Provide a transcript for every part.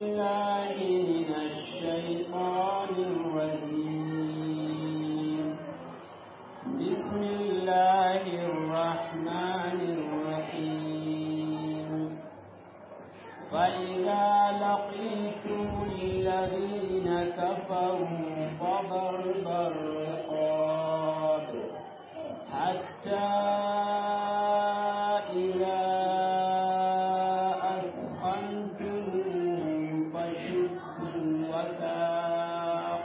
الله من الشيطان الرجيم بسم الله الرحمن الرحيم فإذا لقيتم الذين كفروا فضرب الرقاب حتى إذا أثخنتم فشدوا الوثاق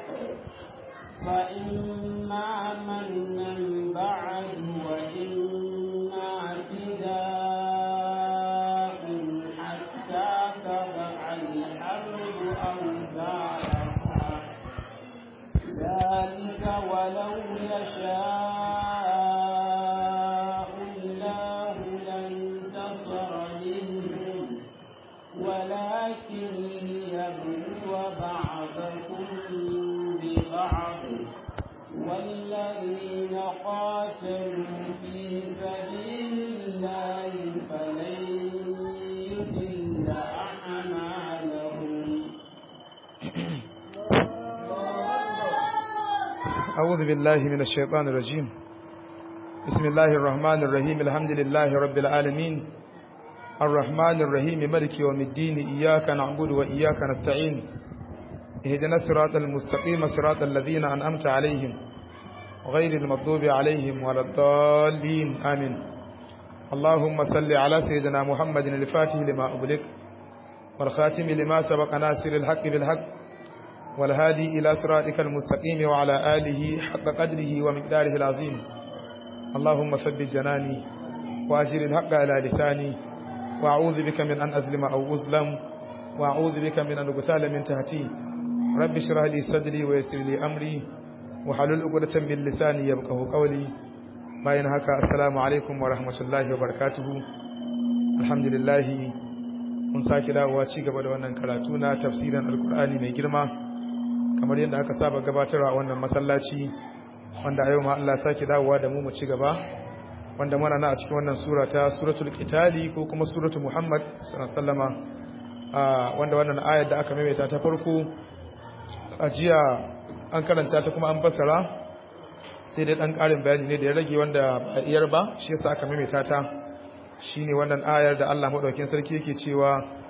فإما منا بعد وإما فداء حتى تضع الحرب أوزارها ذلك ولو يشاء الله لانتصر منهم ولكن ليبلو بعضكم ببعض والذين قاتلوا في سبيل الله فلن يضل أعمالهم أعوذ بالله من الشيطان الرجيم بسم الله الرحمن الرحيم الحمد لله رب العالمين الرحمن الرحيم ملك يوم الدين إياك نعبد وإياك نستعين اهدنا الصراط المستقيم صراط الذين أنعمت عليهم غير المغضوب عليهم ولا الضالين آمين اللهم صل على سيدنا محمد الفاتح لما أغلق والخاتم لما سبق ناصر الحق بالحق والهادي إلى صراطك المستقيم وعلى آله حق قدره ومقداره العظيم اللهم ثبت جناني وأجر الحق على لساني وأعوذ بك من أن أظلم أو أظلم وأعوذ بك من أن أغتال من تحتي رب اشرح لي صدري ويسر لي أمري وحلل عقدة من لساني يبقه قولي bayan haka assalamu alaikum wa rahmatullahi wa barakatuhu alhamdulillah mun sake dawowa ci gaba da wannan karatu na tafsirin alkur'ani mai girma kamar yadda aka saba gabatarwa a wannan masallaci wanda a yau ma Allah sake dawowa da mu mu ci gaba wanda muna na a cikin wannan sura ta suratul qitali ko kuma suratul muhammad sallallahu alaihi wanda wannan ayar da aka maimaita ta farko a jiya an karanta ta kuma an basara sai dai dan karin bayani ne da ya rage wanda ba iyar ba shi yasa aka maimaita ta shine wannan ayar da Allah madaukakin sarki yake cewa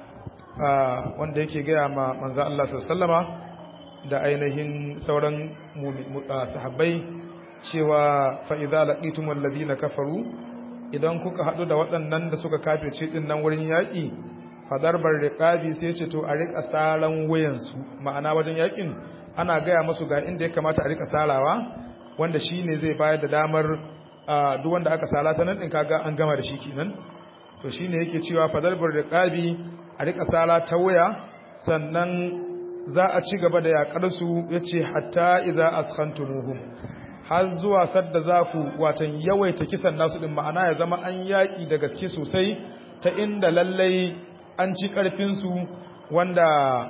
wanda yake gaya ma manzo Allah sallallahu alaihi da ainihin sauran sahabbai cewa fa'iza laƙitun wallazi na kafaru idan kuka haɗu da waɗannan da suka kafirce ɗin nan wurin yaƙi fadarbar riƙabi sai ce to a riƙa tsaran wuyansu ma'ana wajen yaƙin ana gaya masu ga inda ya kamata a riƙa tsarawa wanda shi ne zai bayar da damar duk wanda aka sala ta nan ɗin kaga an gama da shi kenan to shi ne yake cewa fadarbar riƙabi a riƙa tsara ta wuya sannan za a ci gaba da yaƙarsu ya ce hatta iza askantumuhum har zuwa sadda za ku watan yawaita kisan nasu ɗin ma'ana ya zama an yaƙi da gaske sosai ta inda lallai an ci ƙarfinsu wanda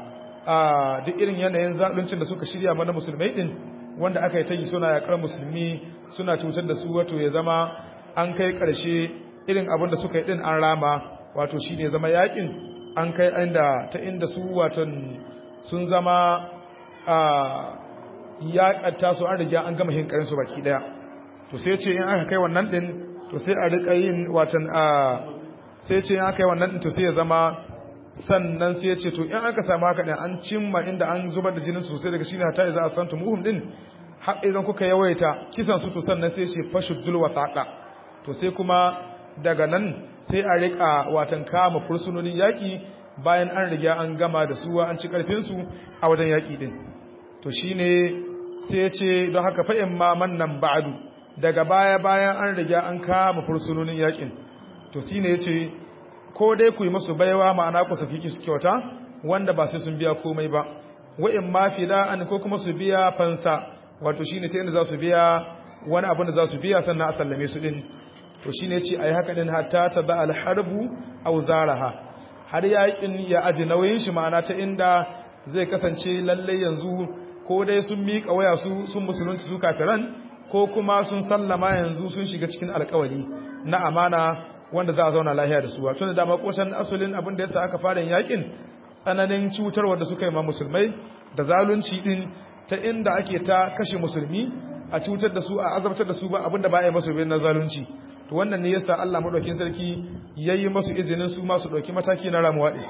a duk irin yanayin zaluncin da suka shirya mana musulmai ɗin wanda aka yi ta yi suna yaƙar musulmi suna cutar da su wato ya zama an kai ƙarshe irin abin da suka yi ɗin an rama wato shi ne zama yaƙin an kai inda ta inda su watan sun zama a yaƙatta su an riga an gama hinkarin su baki ɗaya to sai ce in aka kai wannan ɗin to sai a riƙa yin watan a sai ce in aka kai wannan ɗin to sai ya zama sannan sai ce to in aka samu haka ɗin an cimma inda an zubar da jinin sosai daga shine ta za a san muhum ɗin har idan kuka yawaita kisan su to sannan sai ce fashuddul wasaqa to sai kuma daga nan sai a riƙa watan kama fursunonin yaƙi bayan an riga an gama da suwa an ci karfinsu a wajen yaƙi din to shine sai ya ce don haka fa'in ma mannan ba'adu daga baya bayan an riga an kama fursunonin yaƙin to shine ya ce ko dai ku yi masu baiwa ma'ana ku saki su kyauta wanda ba sai sun biya komai ba wa'in ma an ko kuma su biya fansa wato shine ta inda za su biya wani abin da za su biya sannan a sallame su din to shine ce ayi haka din hatta ta ba al-harbu aw zaraha har yakin ya aji nauyin shi ma'ana ta inda zai kasance lalle yanzu ko dai sun miƙa waya su sun musulunci su kafiran ko kuma sun sallama yanzu sun shiga cikin alkawari na amana wanda za a zauna lahiya da su wato da dama koshan asulin abin da yasa aka fara yakin tsananin cutarwa da suka yi ma musulmai da zalunci din ta inda ake ta kashe musulmi a cutar da su a azabtar da su ba abinda ba a yi masu bin na zalunci to wannan ne yasa Allah madaukakin sarki yayi masu izinin su ma su dauki mataki na ramuwa din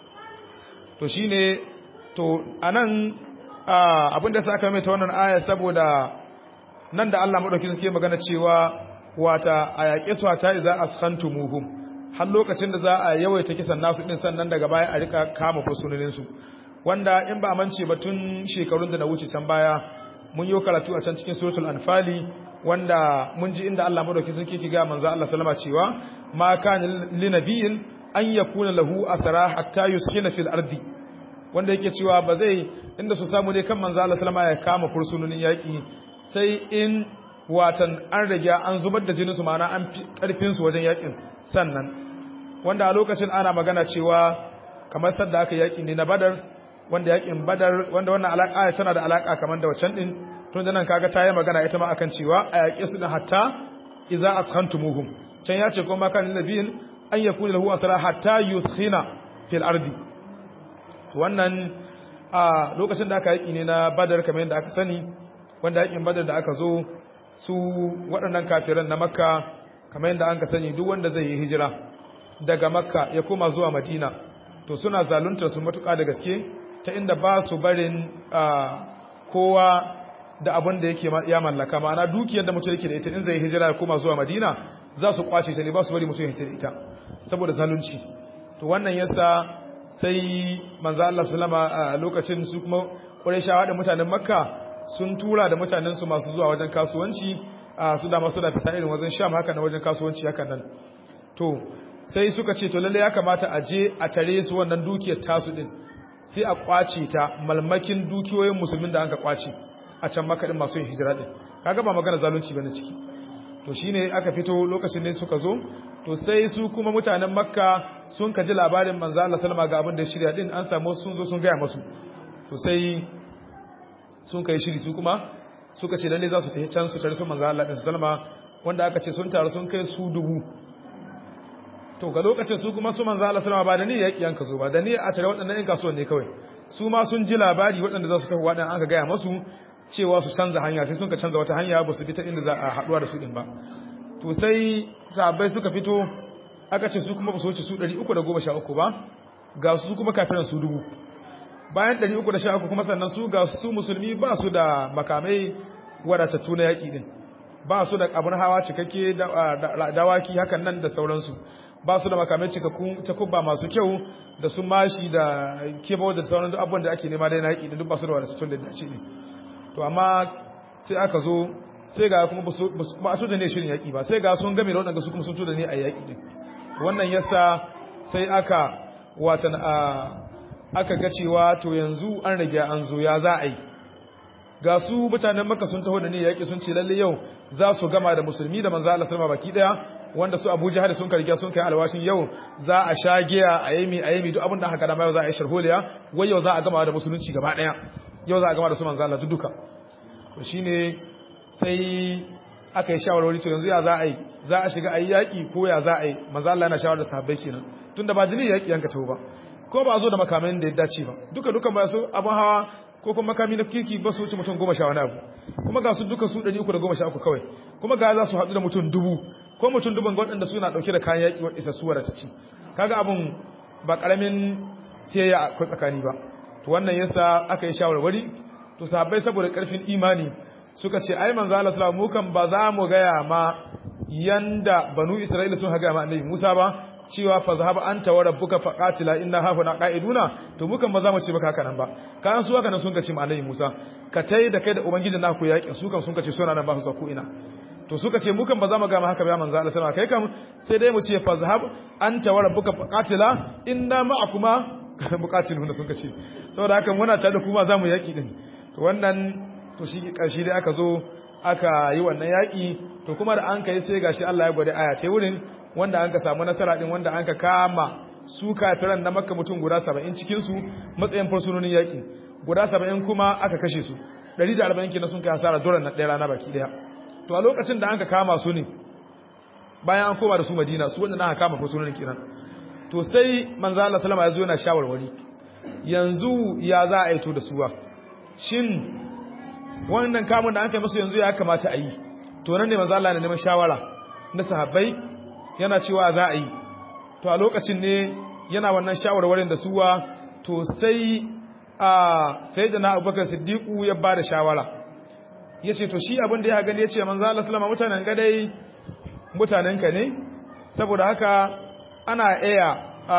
to shine to anan abinda sa aka mai ta wannan aya saboda nan da Allah madaukakin sarki magana cewa wata a yaƙe su ta idza askantumuhum har lokacin da za a yawaita kisan nasu din sannan daga baya a rika kama fursunonin su wanda in ba mance ba tun shekarun da na wuce can baya mun yi karatu a can cikin suratul anfali wanda mun ji inda Allah madaukakin sarki ke ga manzo Allah sallama cewa ma kana linabiyin an yakuna lahu asra hatta yuskina fil ardi wanda yake cewa ba zai inda su samu ne kan manzo Allah sallama ya kama fursunonin yaki sai in watan an rage an zubar da jinin su ma'ana an karfin su wajen yakin sannan wanda a lokacin ana magana cewa kamar sadda aka yaki ne na badar wanda yakin badar wanda wannan alaka tana da alaka kamar da wacan din tun da nan kaga ta yi magana ita ma akan cewa a yaƙi su din hatta idza askantumuhum can ya ce kuma kan nabiyin an yakuna lahu asra hatta yuskhina fil ardi wannan a lokacin da aka yaƙi ne na badar kamar yadda aka sani wanda yaƙin badar da aka zo su waɗannan kafiran na makka kamar yadda an ka sani duk wanda zai yi hijira daga makka ya koma zuwa madina to suna zaluntar su matuƙa da gaske ta inda ba su barin kowa da abin da yake ya mallaka ma'ana dukiyar da mutum yake da ita in zai hijira ya koma zuwa madina za su kwace ta ne ba su bari mutum ya hijira ita saboda zalunci to wannan yasa sai manzo Allah sallama a lokacin su kuma Qurayshawa da mutanen Makka sun tura da mutanen su masu zuwa wajen kasuwanci su da masu da fita irin wajen Sham haka na wajen kasuwanci haka nan to sai suka ce to lalle ya kamata a je a tare su wannan dukiyar tasu din sai a kwace ta malmakin dukiyoyin musulmin da aka kwace a can makaɗin masu yin hijira ɗin kaga ba magana zalunci bane ciki to shine aka fito lokacin ne suka zo to sai su kuma mutanen makka sun kaji labarin manzo Allah sallama ga abin da shirya din an samu sun zo sun gaya masu to sai sun kai shiri su kuma suka ce lalle za su tafi can su tare su manzo Allah din sallama wanda aka ce sun taru sun kai su dubu to ga lokacin su kuma su manzo Allah sallama ba da ni yaki yanka zo ba da ni a tare waɗannan ɗan kasuwan ne kawai su ma sun ji labari waɗanda za su tafi waɗannan an ka gaya masu cewa su canza hanya sai sun ka canza wata hanya ba su bi ta inda za a haɗuwa da su ɗin ba to sai sahabbai suka fito aka ce su kuma ba su wuce su 313 ba ga su kuma kafiran su dubu bayan 313 kuma sannan su ga su musulmi ba su da makamai wadatattu na yaƙi ɗin ba su da abin hawa cikakke dawaki hakan nan da sauransu ba su da makamai cikakkun takubba masu kyau da su mashi da kebo da sauran abubuwan da ake nema dai na yaƙi ɗin duk ba su da wadatattun da dace ne to amma sai aka zo sai ga kuma ba a tuda ne shirin yaƙi ba sai ga sun game da waɗanda su kuma sun tuda ne a yaƙi din wannan yasa sai aka watan a aka ga cewa to yanzu an rage an zo ya za a yi ga su mutanen maka sun taho da ne yaƙi sun ce lalle yau za su gama da musulmi da manzo Allah sallama baki daya wanda su Abu Jahal sun karge sun kai alwashin yau za a sha giya a yami a yami duk abin da aka dama yau za a yi sharholiya wai yau za a gama da musulunci gaba daya yau za a gama da su manzo Allah duka to shine sai aka yi shawarwari to yanzu ya za a yi za a shiga ayi yaki ko ya za a yi manzo Allah yana shawara da sahabbai kenan tunda ba jini yaki yanka tawo ba ko ba zo da makamin da ya dace ba duka duka ba su abun hawa ko kuma makami na kirki ba su wuce mutum goma sha wani abu kuma ga su duka su ɗari uku da goma sha uku kawai kuma ga za su haɗu da mutum dubu ko mutum duban waɗanda suna ɗauke da kayan yaƙi wadda isa suwar ciki kaga abun ba ƙaramin teya akwai tsakani ba to wannan yasa aka yi shawarwari to sahabbai saboda ƙarfin imani suka ce ai manzo Allah sallallahu mu kan ba za mu gaya ma yanda banu Isra'ila sun haga ma annabi Musa ba cewa fa zahaba anta wa rabbuka faqatila inna hafuna qa'iduna to mu kan ba za mu ce baka haka nan ba kan su haka nan sun ce ma annabi Musa ka tai da kai da ubangijin naku yakin su kan sun ce suna nan ba su ko ina to suka ce mu kan ba za mu ga ma haka ba manzo Allah sallallahu kai kam sai dai mu ce fa zahab anta wa rabbuka faqatila inna ma'akuma muqatilun sun ce saboda haka muna tare da kuma za mu yaki din to wannan to shi karshe dai aka zo aka yi wannan yaki to kuma da an kai sai gashi Allah ya gwada aya ta wurin wanda an ka samu nasara din wanda an ka kama su kafiran na makka mutum guda 70 cikin su matsayin fursunonin yaki guda 70 kuma aka kashe su 140 kenan sun kai hasara dole na ɗaya rana baki daya to a lokacin da an ka kama su ne bayan an koma da su Madina su wanda aka kama fursunonin kenan to sai manzo Allah sallama ya zo yana shawarwari yanzu ya za a yi to da suwa shin wannan kamun da an kai musu yanzu ya kamata a yi to nan ne manzo Allah ne neman shawara na sahabbai yana cewa za a yi to a lokacin ne yana wannan shawarwarin da suwa to sai a sayyidina Abubakar Siddiqu ya ba da shawara yace to shi abin da ya gani yace manzo Allah sallama mutanen gadai mutanen ka ne saboda haka ana iya a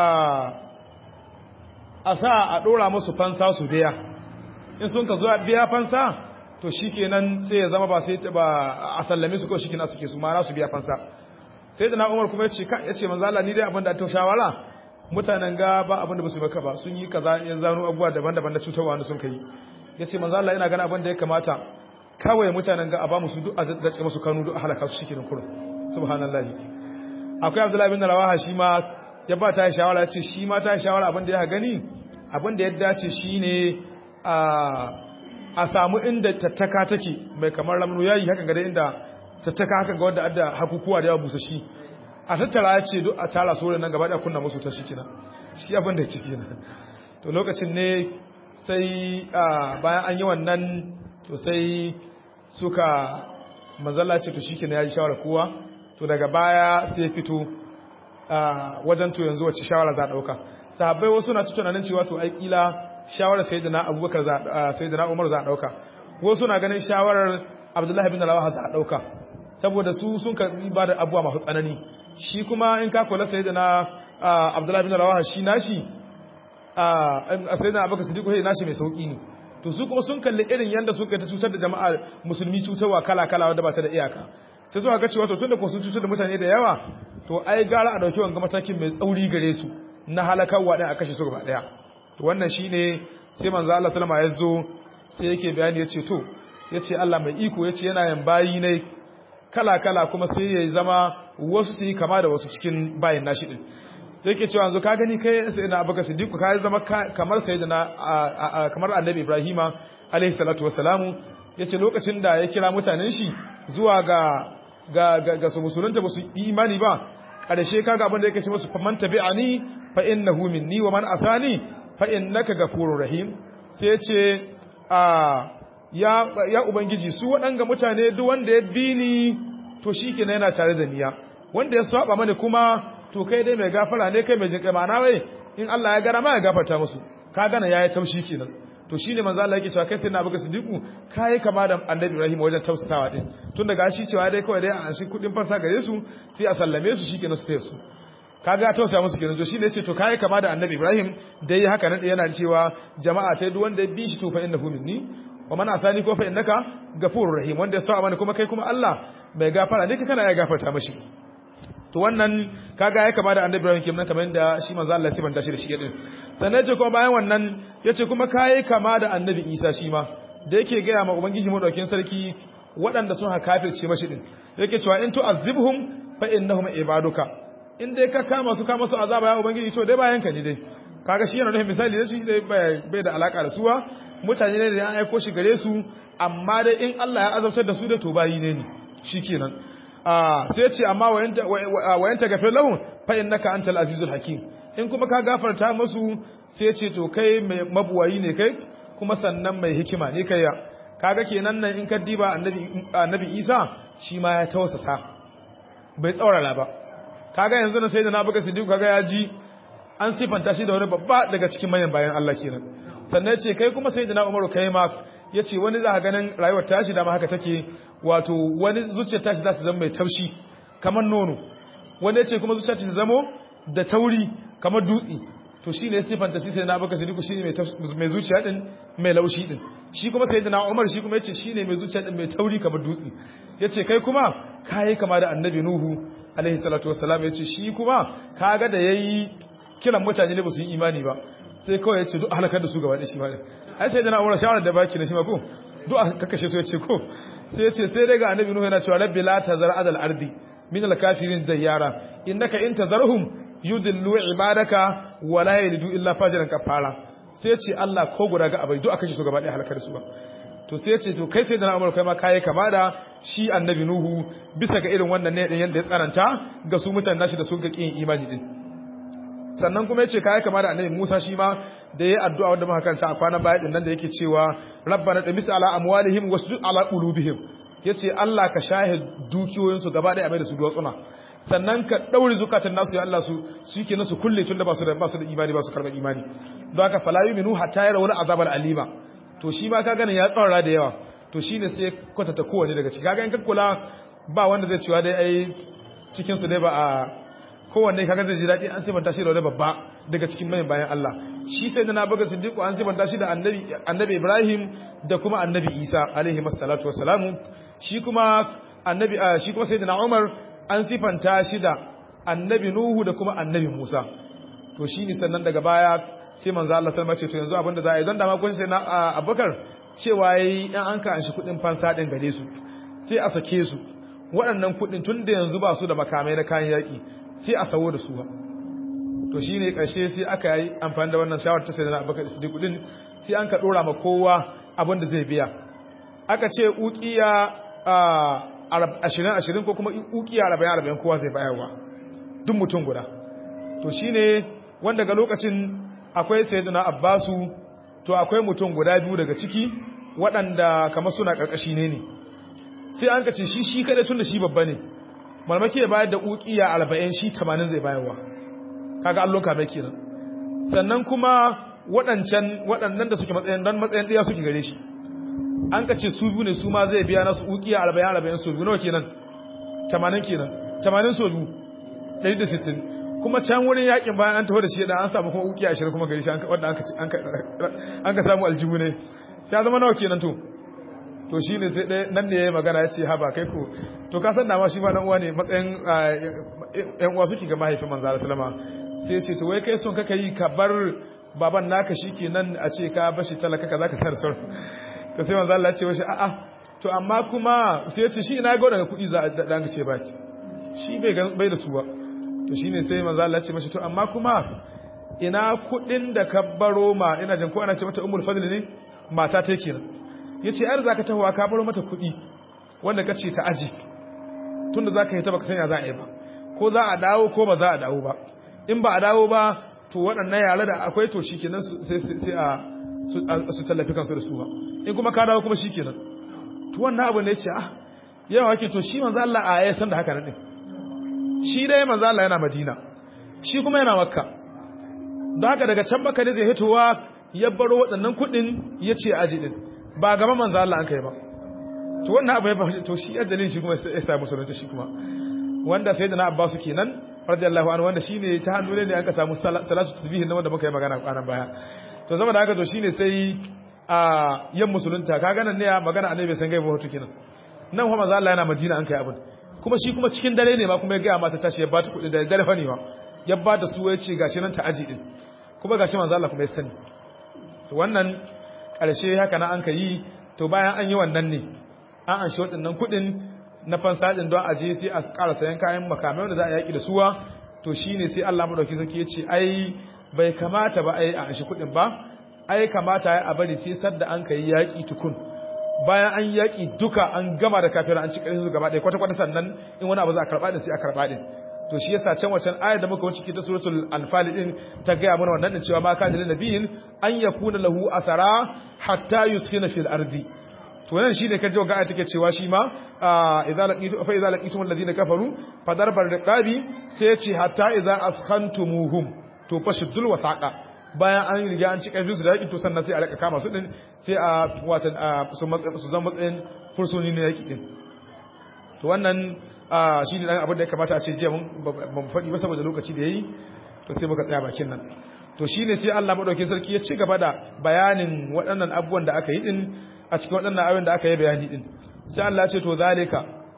a sa a dora musu fansa su biya in sun ka zo biya fansa to shikenan sai ya zama ba sai ba a sallame su ko shikenan suke su ma su biya fansa sai da na Umar kuma yace ka yace manzo Allah ni dai abin da ta shawara mutanen ga ba abin da ba su maka ba sun yi kaza yan zano abubuwa daban-daban da cutarwa wanda sun kai yace manzo Allah yana gana abin da ya kamata kawai mutanen ga a ba musu duk a dace musu kanu duk a halaka su shikenan kurun subhanallahi akwai Abdullahi bin Rawaha shi ma ya ba ta shawara yace shi ma ta shawara abin da ya gani abin da ya dace shine a a samu inda tattaka take mai kamar ramnu yayi haka ga inda tattaka haka ga wanda adda hakukuwa da yawa busa shi a tattara ya ce duk a tara sauran nan gaba da kunna musu ta shi kina shi abin da ciki na to lokacin ne sai bayan an yi wannan to sai suka mazalla ce to shi kina ya ji shawara kowa to daga baya sai fito wajen to yanzu wacce shawara za a ɗauka sahabbai wasu na cikin tunanin cewa to ai kila shawarar sayyidina abubakar za sayyidina umar za a ɗauka wasu na ganin shawarar abdullahi bin rawaha za a ɗauka saboda su sun karbi ba da abuwa masu tsanani shi kuma in ka kula sai da na abdullahi bin rawaha shi nashi a sai da abubakar siddiq sai nashi mai sauki ne to su kuma sun kalli irin yanda suka ta cutar da jama'a musulmi cutarwa kala kala wanda ba ta da iyaka sai suka ga cewa to tunda ko sun cutar da mutane da yawa to ai gara a dauki wanga matakin mai tsauri gare su na halakarwa din a kashe su gaba daya to wannan shine sai manzo Allah sallama ya zo sai yake bayani yace to yace Allah mai iko yace yana yan bayi ne kala-kala kuma sai ya zama wasu su yi kama da wasu cikin bayan nashi din sai ke cewa yanzu ka gani kai sai na abubakar siddiqu ka zama kamar sai da na kamar annabi ibrahima alaihi salatu wassalamu yace lokacin da ya kira mutanen shi zuwa ga ga ga su musulunta ba su yi imani ba karshe kaga abin da yake ce musu faman tabi'ani fa innahu minni wa man asani fa innaka ghafurur rahim sai ya ce a ya, ya Ubangiji su waɗanga mutane duk wanda ya bi ni to shi ke yana tare da niya wanda ya saba mani kuma to kai dai mai gafara ne kai mai jinƙai ma'ana wai in Allah ya gara ma ya gafarta musu ka gana ya yi taushi kenan to shine manzo Allah yake cewa kai sai na buga sidiku kai kama da annabi Ibrahim wajen tausasawa din tun daga shi cewa dai kawai dai an shi kudin fansa gare su sai a sallame su shikenan su sai su kaga tausaya musu kenan to shine yace to kai kama da annabi Ibrahim dai haka nan yana cewa jama'a tai duk wanda ya bi shi to fa innahu minni wa man asani ko fa innaka ghafurur rahim wanda ya sa mana kuma kai kuma Allah bai gafara ne kana ya gafarta mashi to wannan kaga ya kama da annabi Ibrahim kenan kamar yadda shi manzo Allah sai banta shi da shi din sannan ce kuma bayan wannan yace kuma kai kama da annabi Isa shi ma da yake ga ma ubangiji mu daukin sarki waɗanda sun kafirce mashi din yake cewa in tu'azzibhum fa innahum ibaduka in dai ka kama su kama su azaba ya ubangiji to dai bayan ka ne dai kaga shi yana nufin misali da shi dai bai da alaka da suwa mutane ne da ya aiko shi gare su amma dai in Allah ya azabtar da su da to bayi ne ne shikenan ah sai ce amma wayanta gafir lahum fa innaka antal azizul hakim in kuma ka gafarta musu sai ce to kai mai mabuwayi ne kai kuma sannan mai hikima ne kai kaga kenan nan in ka diba annabi annabi Isa shi ma ya tausasa bai tsaurara ba kaga yanzu na sayyidina Abubakar Siddiq kaga ya ji an sifanta shi da wani babba daga cikin manyan bayan Allah kenan sannan ce kai kuma sai da na umaru kai ma ya ce wani za a ganin rayuwar tashi dama haka take wato wani zuciyar tashi za ta zama mai taushi kamar nono wani ya ce kuma zuciyar ta zamo da tauri kamar dutse to shi ne siffanta shi sai na baka sadiku shi ne mai zuciya din mai laushi din shi kuma sai da na umar shi kuma ya ce shi ne mai zuciya din mai tauri kamar dutse ya ce kai kuma ka yi kama da annabi nuhu alaihi salatu wassalam ya ce shi kuma ka ga da ya yi kiran mutane ne ba su yi imani ba sai kawai ya ce duk halakar da su gaba da shi ma ai sai da na umar shawarar da baki na shi ma ko duk a kakashe su ya ce ko sai ya ce sai dai ga annabi nuhu yana cewa rabbi la tazar adal ardi min al kafirin dayyara innaka in tazarhum yudillu ibadaka wa la yalidu illa fajiran kafara sai ya ce Allah ko guda ga abai duk aka kashe su gaba da halakar su ba to sai ya ce to kai sai da na umar kai ma kai kama da shi annabi nuhu bisa ga irin wannan ne din yanda ya tsaranta ga su mutanen nashi da sun ga kin imani din sannan kuma yace kai kama da annabi Musa shi ma da yayi addu'a wanda muka karanta a kwanan baya din nan da yake cewa rabbana damis ala amwalihim wasjud ala qulubihim yace Allah ka shahid dukiyoyin su gaba ɗaya a mai da su duwatsuna sannan ka daure zukatan nasu ya Allah su su yake nasu kulle tun da ba su da ba su da imani ba su karɓar imani don haka fala yu'minu hatta yara wani azabar alima to shi ma ka gane ya tsara da yawa to shine sai kwatata kowanne daga ciki kaga in ka kula ba wanda zai cewa dai ai cikin su dai ba a kowanne kaga zai ji daɗi an sifanta shi da wani babba daga cikin mai bayan Allah shi sai na baga siddiqu an sifanta shi da annabi annabi Ibrahim da kuma annabi Isa alaihi wassalatu wassalamu shi kuma annabi shi kuma sayyidina Umar an sifanta shi da annabi Nuhu da kuma annabi Musa to shi ne sannan daga baya sai manzo Allah sallama ce to yanzu abinda za a yi don da ma kun sai na Abubakar cewa yayi in an ka an shi kudin fansa din gare su sai a sake su waɗannan kudin tun da yanzu ba su da makamai na kayan yaƙi sai a sawo da su ba to shi ne ƙarshe sai aka yi amfani da wannan shawar ta sai na Abubakar Siddiq kudin sai an ka ɗora ma kowa abin da zai biya aka ce ukiya ashirin ashirin ko kuma ukiya arba'in arba'in kowa zai bayarwa duk mutum guda to shine wanda ga lokacin akwai sayyidina abbasu to akwai mutum guda biyu daga ciki waɗanda kamar suna ƙarƙashi ne ne sai an kace shi shi kada tun da shi babba ne malmaki ya bayar da ukiya arba'in shi tamanin zai bayarwa kaga allon kame kenan sannan kuma waɗancan waɗannan da suke matsayin dan matsayin ɗaya suke gare shi an ka ce su biyu ne su ma zai biya nasu ukiya arba'in arba'in so biyu nawa kenan tamanin kenan tamanin so biyu ɗari da sittin kuma can wurin yakin bayan an taho da shi da an samu kuma ukiya ashirin kuma gari shi wanda an ka samu aljihu ne ya zama nawa kenan to to shi ne sai ɗaya nan ne ya yi magana ya ce haba kai ko to ka san dama shi ma dan uwa ne matsayin yan uwa suke ga mahaifin manzo sallama sai ce to wai kai son kaka yi ka bar baban naka shikenan a ce ka bashi talaka ka zaka tar sauran to sai manzo Allah ya ce washi a'a to amma kuma sai ya ce shi ina ga daga kuɗi za a dan ce ba shi bai bai da su ba to shine sai manzo Allah ya ce mashi to amma kuma ina kuɗin da ka baro ma ina jin ko ana ce mata ummul fadl ne mata ta kenan yace ai zaka tahowa ka baro mata kuɗi wanda ka ce ta aji tunda zaka yi ta baka sanya za a yi ba ko za a dawo ko ba za a dawo ba in ba a dawo ba to waɗannan yare da akwai to shikenan sai sai a su tallafi kansu da su ba in kuma ka dawo kuma shikenan to wannan abu ne ya ce ah yawa wake to shi manzo Allah a ya san da haka nan din shi dai manzo Allah yana Madina shi kuma yana Makka don haka daga can Makka ne zai hitowa ya baro waɗannan kuɗin ya ce aji din ba gaba manzo Allah an kai ba to wannan abu ya ba to shi ajalin shi kuma ya sa musulunci shi kuma wanda sai da na Abbas kenan radiyallahu anhu wanda shine ta hannu ne an ka samu salatu tasbih na wanda muka yi magana kwanan baya to saboda haka to shine sai a yan musulunta kaga nan ne magana annabi bai san gaiba hoto kenan nan kuma manzo Allah yana Madina an kai abin kuma shi kuma cikin dare ne ma kuma ya ga mata tashi ya bata kuɗi da dare fa ne ma ya ba da su ya ce gashi nan ta aji din kuma gashi manzo Allah kuma ya sani to wannan ƙarshe haka na an ka yi to bayan an yi wannan ne an an shi waɗannan kuɗin na fansadin don aje sai a ƙara sayan kayan makamai wanda za a yaƙi da suwa to shine sai Allah madauki sarki ya ce ai bai kamata ba ai a an shi kuɗin ba ai kamata ya a bari sai sadda an kai yaƙi tukun bayan an yaƙi duka an gama da kafin an ci ƙarfi su gaba ɗaya kwata-kwata sannan in wani abu za a karɓa ɗin sai a karɓa ɗin to shi yasa can wacan ayar da muka wuce ta suratul anfal din ta gaya mana wannan din cewa ma kana lin nabiyin an yakuna lahu asara hatta yuskina fil ardi to nan shine kaje ga ayar take cewa shi ma idza laqitu fa idza laqitum alladhina kafaru fadarbar riqabi sai ya ce hatta idza askhantumuhum to fashuddul wasaqa bayan an riga an ci karfin su da yaƙi to sannan sai a raka kama su din sai a watan su zama matsayin fursoni na yaƙi din to wannan shi ne abin da ya kamata a ce jiya mun faɗi ba saboda lokaci da ya yi to sai muka tsaya bakin nan to shi ne sai Allah maɗauki sarki ya ci gaba da bayanin waɗannan abubuwan da aka yi ɗin a cikin waɗannan ayoyin da aka yi bayani ɗin sai Allah ce to zalika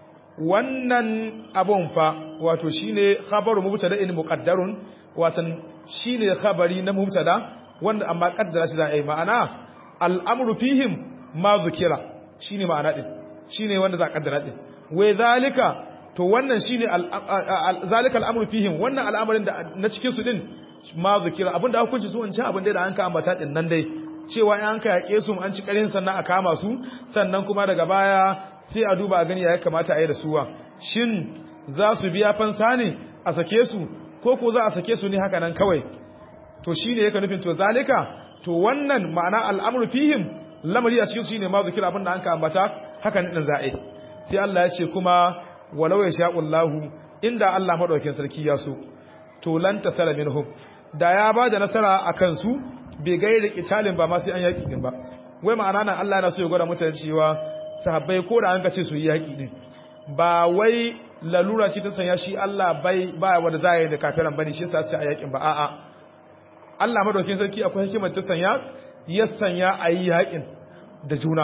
wannan abun fa wato shine khabaru mubtada'in muqaddarun watan shine khabari na mubtada wanda amma kaddara shi za a yi ma'ana al'amru fihim ma zukira shine ma'ana din shine wanda za a kaddara din wai zalika to wannan shine zalika al'amru fihim wannan al'amarin da na cikin su din ma zukira abinda hukunci su wancan abin da an ka ambata din nan dai cewa in an ka yake su an ci karin sannan a kama su sannan kuma daga baya sai a duba a gani ya kamata a yi da suwa shin za su biya fansa ne a sake su ko ko za a sake su ne haka nan kawai to shine yake nufin to zalika to wannan ma'ana al'amru fihim lamari a cikin su ne ma zikira abin da an ka ambata haka ne din za'i sai Allah ya ce kuma walau ya sha'ullahu inda Allah madaukakin sarki ya so to lan tasara minhum da ya ba da nasara akan su bai gairi kitalin ba ma sai an yaki din ba wai ma'ana nan Allah yana so ya gwada mutane cewa sahabbai ko da an ka ce su yi yaki din ba wai lalura ce ta sanya shi Allah bai ba wanda za yi da kafiran bane shi yasa sai a yakin ba a'a Allah madaukakin sarki akwai hikimar ta sanya ya sanya a yi yakin da juna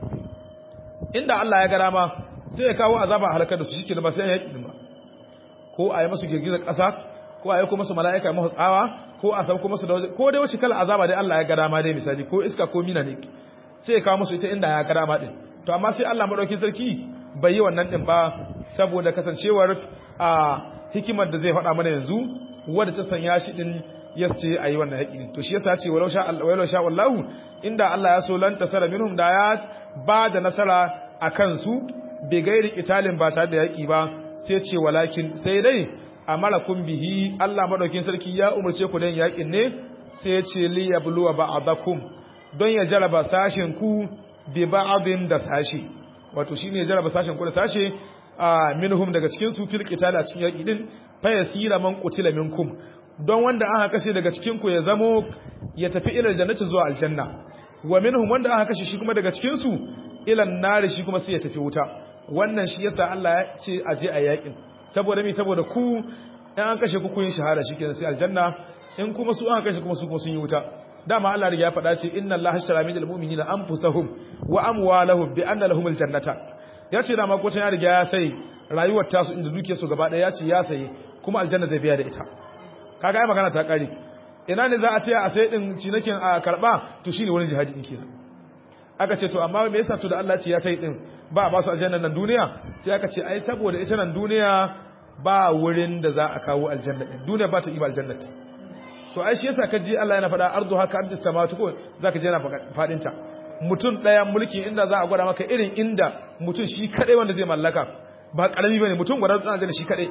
inda Allah ya gara ma sai ya kawo azaba halakar da su shike da ba sai an yaki din ba ko a yi masu girgizar ƙasa ko a yi kuma su mala'ika masu tsawa ko a sauko masu da waje ko dai wace kala azaba dai Allah ya gara ma dai misali ko iska ko mina ne sai ya kawo musu ita inda ya gara ma din to amma sai Allah madaukakin sarki bai yi wannan din ba saboda kasancewar a hikimar da zai faɗa mana yanzu wadda ta sanya shi din ya ce a yi wannan haƙi to shi yasa ce walau sha walau sha wallahu inda Allah ya so lan tasara minhum da ya ba da nasara a kansu bai gairi italin ba tare da yaƙi ba sai ce walakin sai dai amalakum bihi Allah madaukin sarki ya umarce ku dan yaƙin ne sai ya ce li yabluwa ba'dakum don ya jaraba sashen ku bi ba'din da sashi wato shine ya jaraba sashen ku da sashe a minhum daga cikin su fil qital a cikin yaki din fa yasira man qutila minkum don wanda aka kashe daga cikin ku ya zamo ya tafi ila jannati zuwa aljanna wa minhum wanda aka kashe shi kuma daga cikin su ila nari shi kuma sai ya tafi wuta wannan shi yasa Allah ya ce a je a yakin saboda me saboda ku in an kashe ku kun yi shahada shikenan sai aljanna in kuma su aka kashe kuma su kuma sun yi wuta dama Allah ya faɗa ce inna Allah ashtara minal mu'minina anfusahum wa amwalahum bi anna lahumul jannata ya ce dama ko ya riga ya sai rayuwar tasu inda duke su gaba ɗaya ya ce ya saye kuma aljanna zai biya da ita kaga ai magana ta kare ina ne za a ce a sai din cinakin a karba to shine wani jihadi din kenan aka ce to amma me yasa to da Allah ce ya sai din ba a ba su aljanna nan duniya sai aka ce ai saboda ita nan duniya ba wurin da za a kawo aljanna din duniya ba ta iba aljanna to ai shi yasa ka ji Allah yana faɗa ardu haka abdis samawati ko zaka je yana faɗin ta mutum ɗaya mulki inda za a gwada maka irin inda mutum shi kaɗai wanda zai mallaka ba ƙarami ba ne mutum gwada tsana da shi kaɗai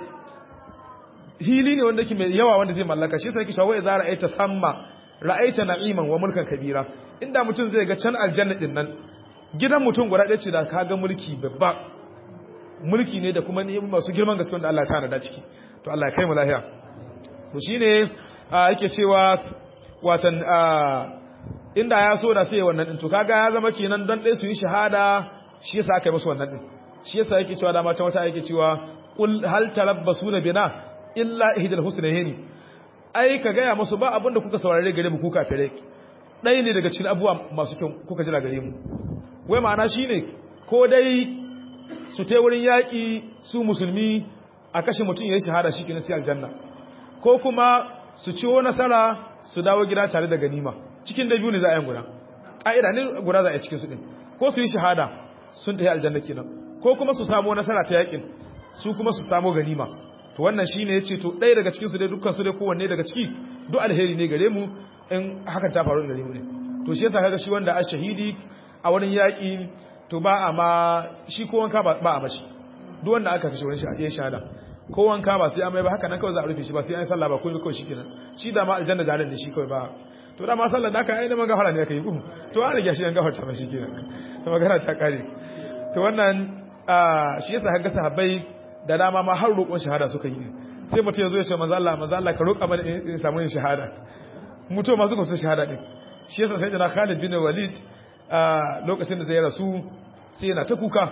hili ne wanda ke mai yawa wanda zai mallaka shi sai ki shawo za ra'aita samma ra'aita na'iman wa mulkan kabira inda mutum zai ga can aljanna din nan gidan mutum gwada ɗaya ce da ka ga mulki babba mulki ne da kuma ni'imomi masu girman gaske wanda Allah ya tana da ciki to Allah ya kai mu lafiya to shine yake cewa watan inda ya so da sai wannan din to kaga ya zama kenan dan dai su yi shahada shi yasa aka yi musu wannan din shi yasa yake cewa dama can wata yake cewa qul hal tarabbasuna bina illa ihdal husnayni ai ka gaya musu ba abinda kuka saurare gare mu ku kafirai dai ne daga cikin abubuwa masu kyau kuka jira gare mu wai ma'ana shine ko dai su te wurin yaki su musulmi a kashe mutum yayin shahada shi kenan sai aljanna ko kuma su ciwo nasara su dawo gida tare da ganima cikin da biyu ne za a yi guda ƙa'ida ne guda za a yi cikin su ɗin ko su yi shahada sun tafi aljanna kenan ko kuma su samu nasara ta yakin su kuma su samu ganima to wannan shine yace to ɗaya daga cikin su dai dukkan su dai kowanne daga ciki duk alheri ne gare mu in hakan ta faru gare mu ne to shi yasa kaga shi wanda a shahidi a wurin yaƙi to ba a ma shi ko wanka ba a mashi duk wanda aka kashe wurin shi a shahada ko wanka ba sai an mai ba haka nan kawai za a rufe shi ba sai an yi sallah ba ko kawai shikenan shi da ma aljanna da ne shi kawai ba to da ma sallar da aka yi da magafara ne aka yi ku to an rige shi an gafarta ba shi kenan to magana ta kare to wannan shi yasa kaga sahabbai da dama ma har roƙon shahada suka yi sai mutum ya zo ya ce manzo Allah manzo Allah ka roƙa mana in samu yin shahada mutum ma suka so shahada din shi yasa sai da Khalid bin Walid lokacin da zai rasu sai yana ta kuka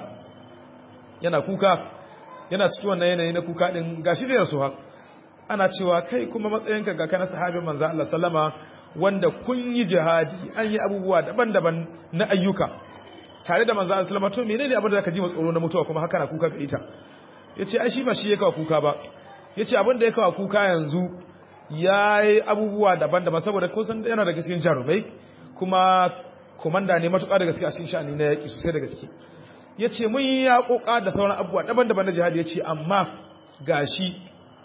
yana kuka yana cikin wannan yanayi na kuka din gashi zai rasu ha ana cewa kai kuma matsayinka ga kana sahabin manzo Allah sallama wanda kun yi jihadi an yi abubuwa daban-daban na ayyuka tare da manzo Allah sallama to menene abin da zaka ji tsoro na mutuwa kuma haka na kuka ga ita yace ai shi ba shi ya kawo kuka ba yace abin da ya kawo kuka yanzu yayi abubuwa daban-daban saboda kun san yana daga cikin jarumai kuma komanda ne matuƙa da gaske a cikin sha'ani na yaƙi sosai da gaske yace mun yi yaƙoƙa da sauran abubuwa daban-daban na jihadi yace amma gashi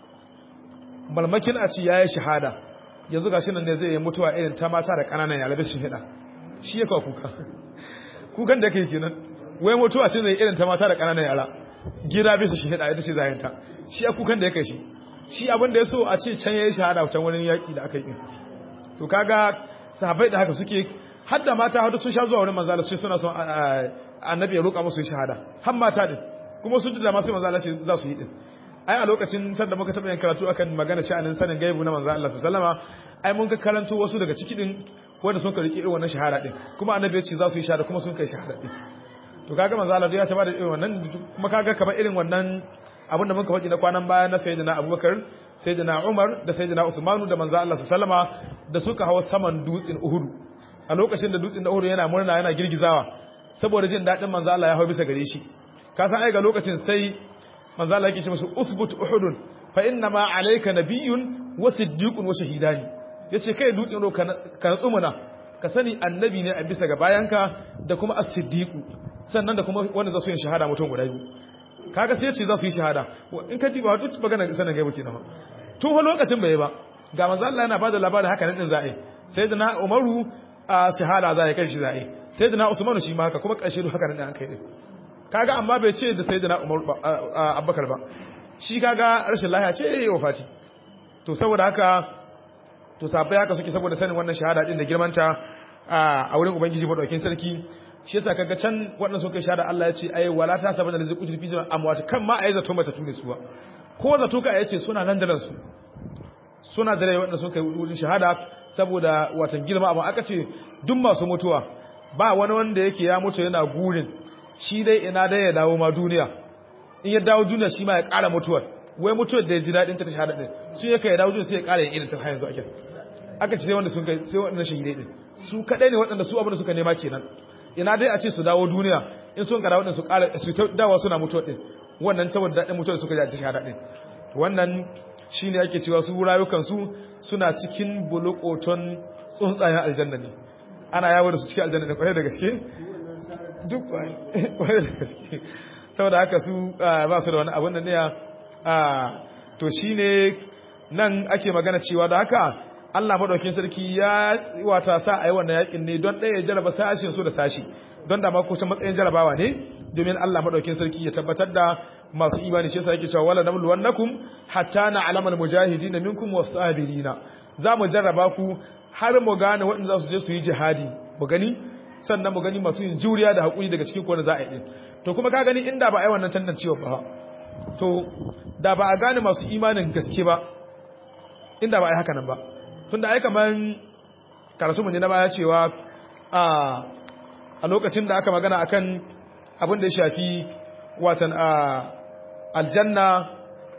malmakin a ci yayi shahada yanzu gashi nan ne zai yi mutuwa irin ta mata da kananan yara da shi hida shi ya kawo kuka kukan da kai kenan wai mutuwa ce zai irin ta mata da kananan yara gida bisa shi hida ita ce zayanta shi ya kukan da ya kai shi shi abin da ya so a ce can yayi shahada can wani yaki da aka yi to kaga sahabbai da haka suke har da mata har sun sha zuwa wurin manzo Allah sai suna son annabi ya roƙa musu shahada har mata din kuma sun da ma sai manzo Allah za su yi din ai a lokacin sanda muka taɓa yin karatu akan magana sha'anin sanin gaibu na manzo Allah sallama ai mun ka karanto wasu daga ciki din wanda sun karki irin wannan shahada din kuma annabi ya ce za su yi shahada kuma sun kai shahada din to kaga manzo Allah ya taba da irin wannan kuma kaga kamar irin wannan abin da muka faɗi na kwanan baya na sayyidina Abubakar sayyidina Umar da sayyidina Usmanu da manzo Allah sallama da suka hawa saman dutsen Uhud a lokacin da dutsen Uhud yana murna yana girgizawa saboda jin dadin manzo Allah ya hawo bisa gare shi ka san ai ga lokacin sai manzo Allah yake ce musu usbut uhudun fa inna ma alayka nabiyyun wa siddiqun wa shahidani yace kai dutsen Uhud ka natsu muna ka sani annabi ne a bisa ga bayanka da kuma as-siddiqu sannan da kuma wanda za su yi shahada mutum guda biyu kaga sai ce za su yi shahada in ka ji ba duk magana sanin gaibu kenan tun fa lokacin bai ba ga manzo Allah yana bada labarin haka nan din za'i sayyidina Umaru a shahada za ya kai shi za'i sayyidina Usman shi ma haka kuma karshe duk haka nan an kai din kaga amma bai ce da sayyidina Umar Abubakar ba shi kaga rashin lafiya ce yayi wafati to saboda haka to sabai haka suke saboda sanin wannan shahada din da girmanta a wurin ubangiji madaukakin sarki shi yasa kaga can waɗanda suka shahada Allah ya ce ai wala ta sabana da zai kuji fi amwat kan ma ai zato mata tune suwa ko zato ka yace suna nan da su suna da rai waɗanda suka yi wurin shahada saboda watan girma amma aka ce duk masu mutuwa ba wani wanda yake ya mutu yana gurin shi dai ina dai ya dawo ma duniya in ya dawo duniya shi ma ya ƙara mutuwar wai mutuwar da ya ji daɗin ta shahada ɗin su ya kai ya dawo duniya sai ya ƙara yin irin ta har yanzu ake aka ce sai wanda sun kai sai waɗanda shahidai ɗin su kaɗai ne waɗanda su abin da suka nema kenan ina dai a ce su dawo duniya in sun kada waɗanda su ƙara su ta dawa suna mutuwa ɗin wannan saboda daɗin mutuwar suka ji a cikin shahada ɗin wannan shi ne ake cewa su rayukansu suna cikin bulukoton tsuntsayen aljanna ne ana yawo da su cikin aljanna ne kwarai da gaske duk kwarai da gaske saboda haka su ba su da wani abin da ne to shi ne nan ake magana cewa da haka Allah madaukin sarki ya wata sa a yi wannan yakin ne don ɗaya jaraba sashin su da sashi don da mako matsayin jarabawa ne domin Allah madaukin sarki ya tabbatar da masu imani shi yasa yake cewa wala namlu wannakum hatta na'lamal mujahidin minkum was-sabirina za mu jarraba ku har mu gane waɗanda za su je su yi jihadi mu gani sannan mu gani masu yin juriya da hakuri daga cikin kowane za a yi to kuma ka gani inda ba a yi wannan tantancewa ba to da ba a gane masu imanin gaske ba inda ba a yi haka nan ba tunda ai kaman karatu mun na baya cewa a a lokacin da aka magana akan abin da ya shafi watan a aljanna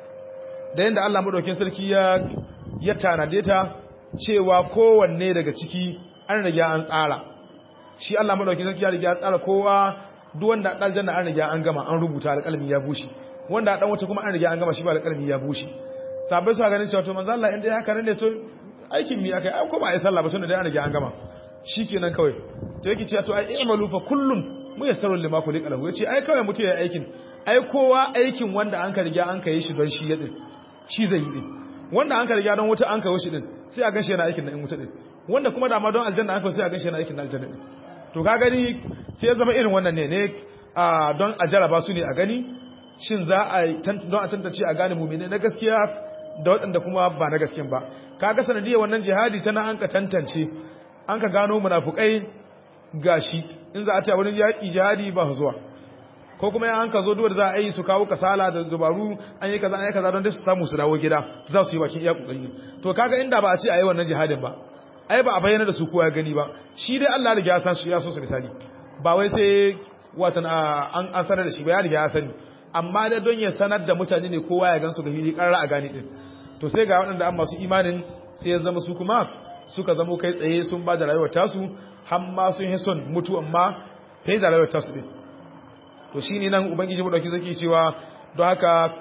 da yadda Allah madaukin sarki ya ya tanade ta cewa kowanne daga ciki an riga an tsara shi Allah madaukin sarki ya riga ya tsara kowa duk wanda aljanna an riga an gama an rubuta alƙalmi ya bushe wanda dan wata kuma an riga an gama shi ba alƙalmi ya bushe sabai su ganin cewa to manzo Allah inda ya haka ne to aikin mi akai ai ko ba ai sallah ba tunda dai an riga an gama shikenan kawai to yake cewa to ai i'malu fa kullun muyassarun lima khuliqa lahu yace ai kawai mutu ya aikin ai kowa aikin wanda an ka riga an ka yi shi don shi yadin shi zai yi din wanda an ka riga don wuta an ka wuce din sai a ganshi yana aikin na in wuta din wanda kuma da ma don aljanna an ka sai a ganshi yana aikin na aljanna din to ka gani sai ya zama irin wannan ne ne a don a jaraba su ne a gani shin za a don a tantance a gane mumine na gaskiya da waɗanda kuma ba na gaskiyan ba kaga sanadiyar wannan jihadi tana an ka tantance an ka gano munafukai gashi in za a ce wurin yaƙi jihadi ba zuwa ko kuma yan ka zo duwar za a yi su kawo kasala da dubaru an yi kaza an yi kaza don dai su samu su dawo gida za su yi bakin iya kokari to kaga inda ba a ce a yi wannan jihadin ba ai ba a bayyana da su kowa ya gani ba shi dai Allah riga ya san su ya so su misali ba wai sai watan an an sanar da shi ba ya riga ya sani amma da don ya sanar da mutane ne kowa ya gansu ga hili karra a gane din to sai ga waɗanda an masu imanin sai ya zama su kuma suka zamo kai tsaye sun ba da rayuwar tasu har ma sun yi son mutu amma kai da rayuwar tasu din to shine nan ubangiji mu dauki zaki cewa don haka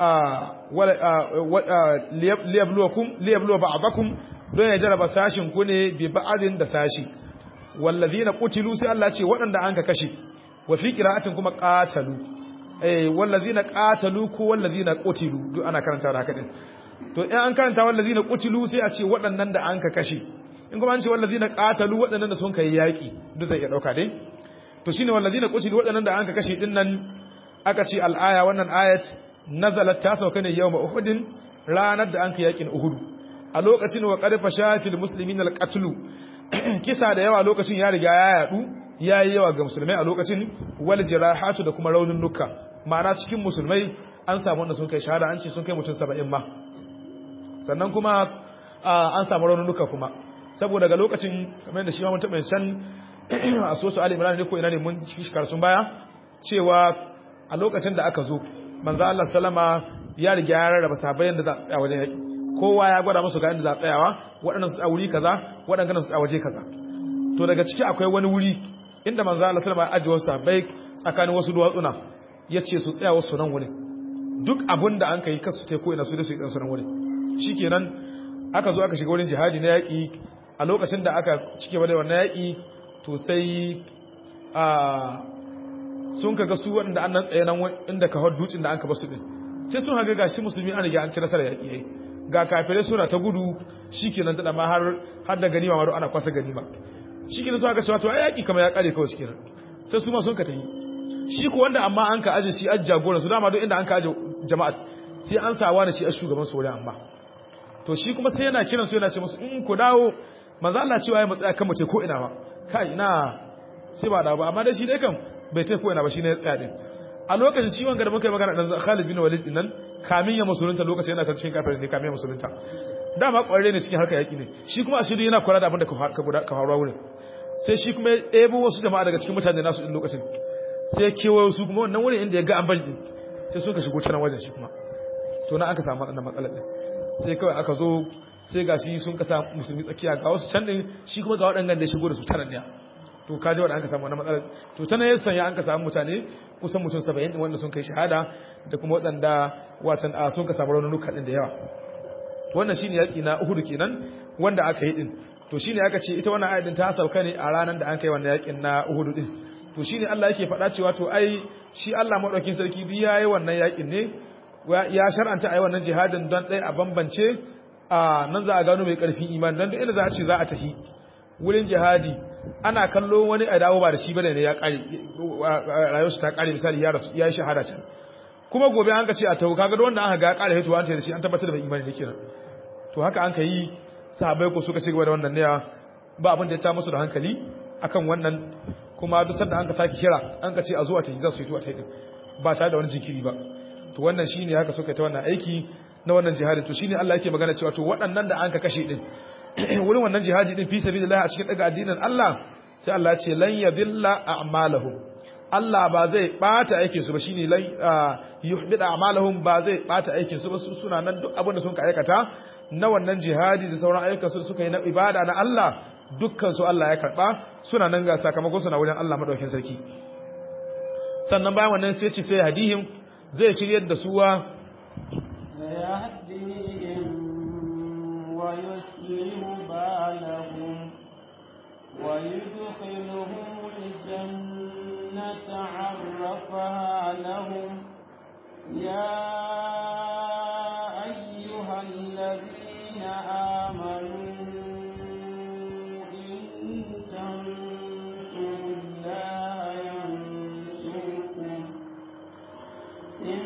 liyabluwakum liyabluwa ba'dakum don ya jaraba sashin ku ne bi ba'adin da sashi wallazina qutilu sai Allah ce waɗanda an ka kashe wa fi qira'atin kuma qatalu eh wallazina qatalu ko wallazina qutilu duk ana karanta da haka din to in an karanta wallazina qutilu sai a ce waɗannan da an ka kashe in kuma an ce wallazina qatalu waɗannan da sun kai yaki duk zai iya dauka dai to shine wallazina qutilu waɗannan da an ka kashe din nan aka ce al-aya wannan ayat nazalat ta sauka ne yawma uhudin ranar da an ka yakin uhud a lokacin wa qarfa shafil muslimin al-qatlu kisa da yawa lokacin ya riga ya yadu ya yi yawa ga musulmai a lokacin wal jirahatu da kuma raunin nuka ma'ana cikin musulmai an samu wanda sun kai shahada an ce sun kai mutum saba'in ma sannan kuma an samu raunin nuka kuma saboda ga lokacin kamar yadda shi ma mun taɓa can a sosu ali imran ne ko ina ne mun shi sun baya cewa a lokacin da aka zo manzo Allah sallama ya riga ya rarraba sahabbai yanda za a tsaya wajen yaki kowa ya gwada musu ga inda za a tsayawa waɗannan su a wuri kaza waɗannan su a waje kaza to daga ciki akwai wani wuri inda manzo Allah sallama ya ajiye wasu sahabbai tsakanin wasu duwatsuna yace su tsaya wasu nan wurin duk abin da an kai kasu tai ko ina su da su yi su nan wurin shikenan aka zo aka shiga wurin jihadi na yaki a lokacin da aka cike da wannan yaki to sai a sun kaga su waɗanda an nan tsaye nan inda ka hau dutsen da an ka basu din sai sun haga gashi musulmi an riga an ci nasarar yaƙi yayi ga kafirai suna ta gudu shikenan tada ma har har da ganima ma ana kwasa ganima shikenan su aka cewa to ai yaƙi kamar ya kare kawai shikenan sai su ma sun ka tayi shi ko wanda amma an ka aje shi a jagoran su dama duk inda an ka aje jama'at sai an sawa da shi a shugaban su amma to shi kuma sai yana kiran su yana ce musu in ku dawo manzo Allah cewa ya matsaya kan mace ko ina ba kai ina sai ba da ba amma dai shi dai kan bai tai ko ina ba shine ya tsaya din a lokacin shi wanga da muka yi magana dan Khalid bin Walid din nan kamin ya musulunta lokacin yana cikin kafirin ne kamin ya musulunta dama kwarre ne cikin harkar yaki ne shi kuma asiri yana kula da abin da ka guda ka faruwa wurin sai shi kuma ya ɗebo wasu jama'a daga cikin mutane nasu din lokacin sai ya kewayo su kuma wannan wurin inda ya ga an bari din sai suka shigo can wajen shi kuma to na aka samu wannan matsalar din sai kawai aka zo sai ga shi sun kasa musulmi tsakiya ga wasu can din shi kuma ga waɗannan da ya shigo da su tanan ne to kaji wanda an ka samu wannan matsalar to ta ne sanya an ka samu mutane kusan mutum 70 din wanda sun kai shahada da kuma waɗanda watan a sun ka samu raunuka din da yawa wannan shine yaki na Uhud kenan wanda aka yi din to shine aka ce ita wannan ayatin ta sauka ne a ranar da an kai wannan yakin na Uhud din to shine Allah yake faɗa cewa to ai shi Allah madaukakin sarki bi yayi wannan yakin ne ya shar'anta ai wannan jihadin don dai a bambance a nan za a gano mai karfin imani dan duk inda za a ce za a tafi wurin jihadi ana kallo wani a dawo ba da shi bane ne ya kare rayuwarsa ta kare misali ya rasu ya yi shahada can kuma gobe an ka ce a tawo kaga wanda aka ga kare hito an da shi an tabbatar da bai imani ne kenan to haka an ka yi sahabbai ko suka ci gaba da wannan ne ba abin da ya ta musu da hankali akan wannan kuma duk sanda an ka saki kira an ka ce a zuwa ta yi za su yi to a ta yi ba tare da wani jinkiri ba to wannan shine haka suka ta wannan aiki na wannan jihadi to shine Allah yake magana cewa to waɗannan da an ka kashe din wurin wannan jihadi din fi sabilillah a cikin daga addinin Allah sai Allah ya ce lan yadilla a'malahum Allah ba zai bata aikin su ba shine lan yuhbida a'malahum ba zai bata aikin su ba su suna nan duk abin da sun ka aikata na wannan jihadi da sauran ayyukan su suka yi na ibada na Allah dukkan su Allah ya karba suna nan ga sakamakon su na wurin Allah madaukakin sarki sannan bayan wannan sai ce sai hadihim zai shiryar da suwa ويسلم بالهم ويدخلهم الجنة عرفها لهم يا أيها الذين آمنوا إن تنصروا الله ينصركم إن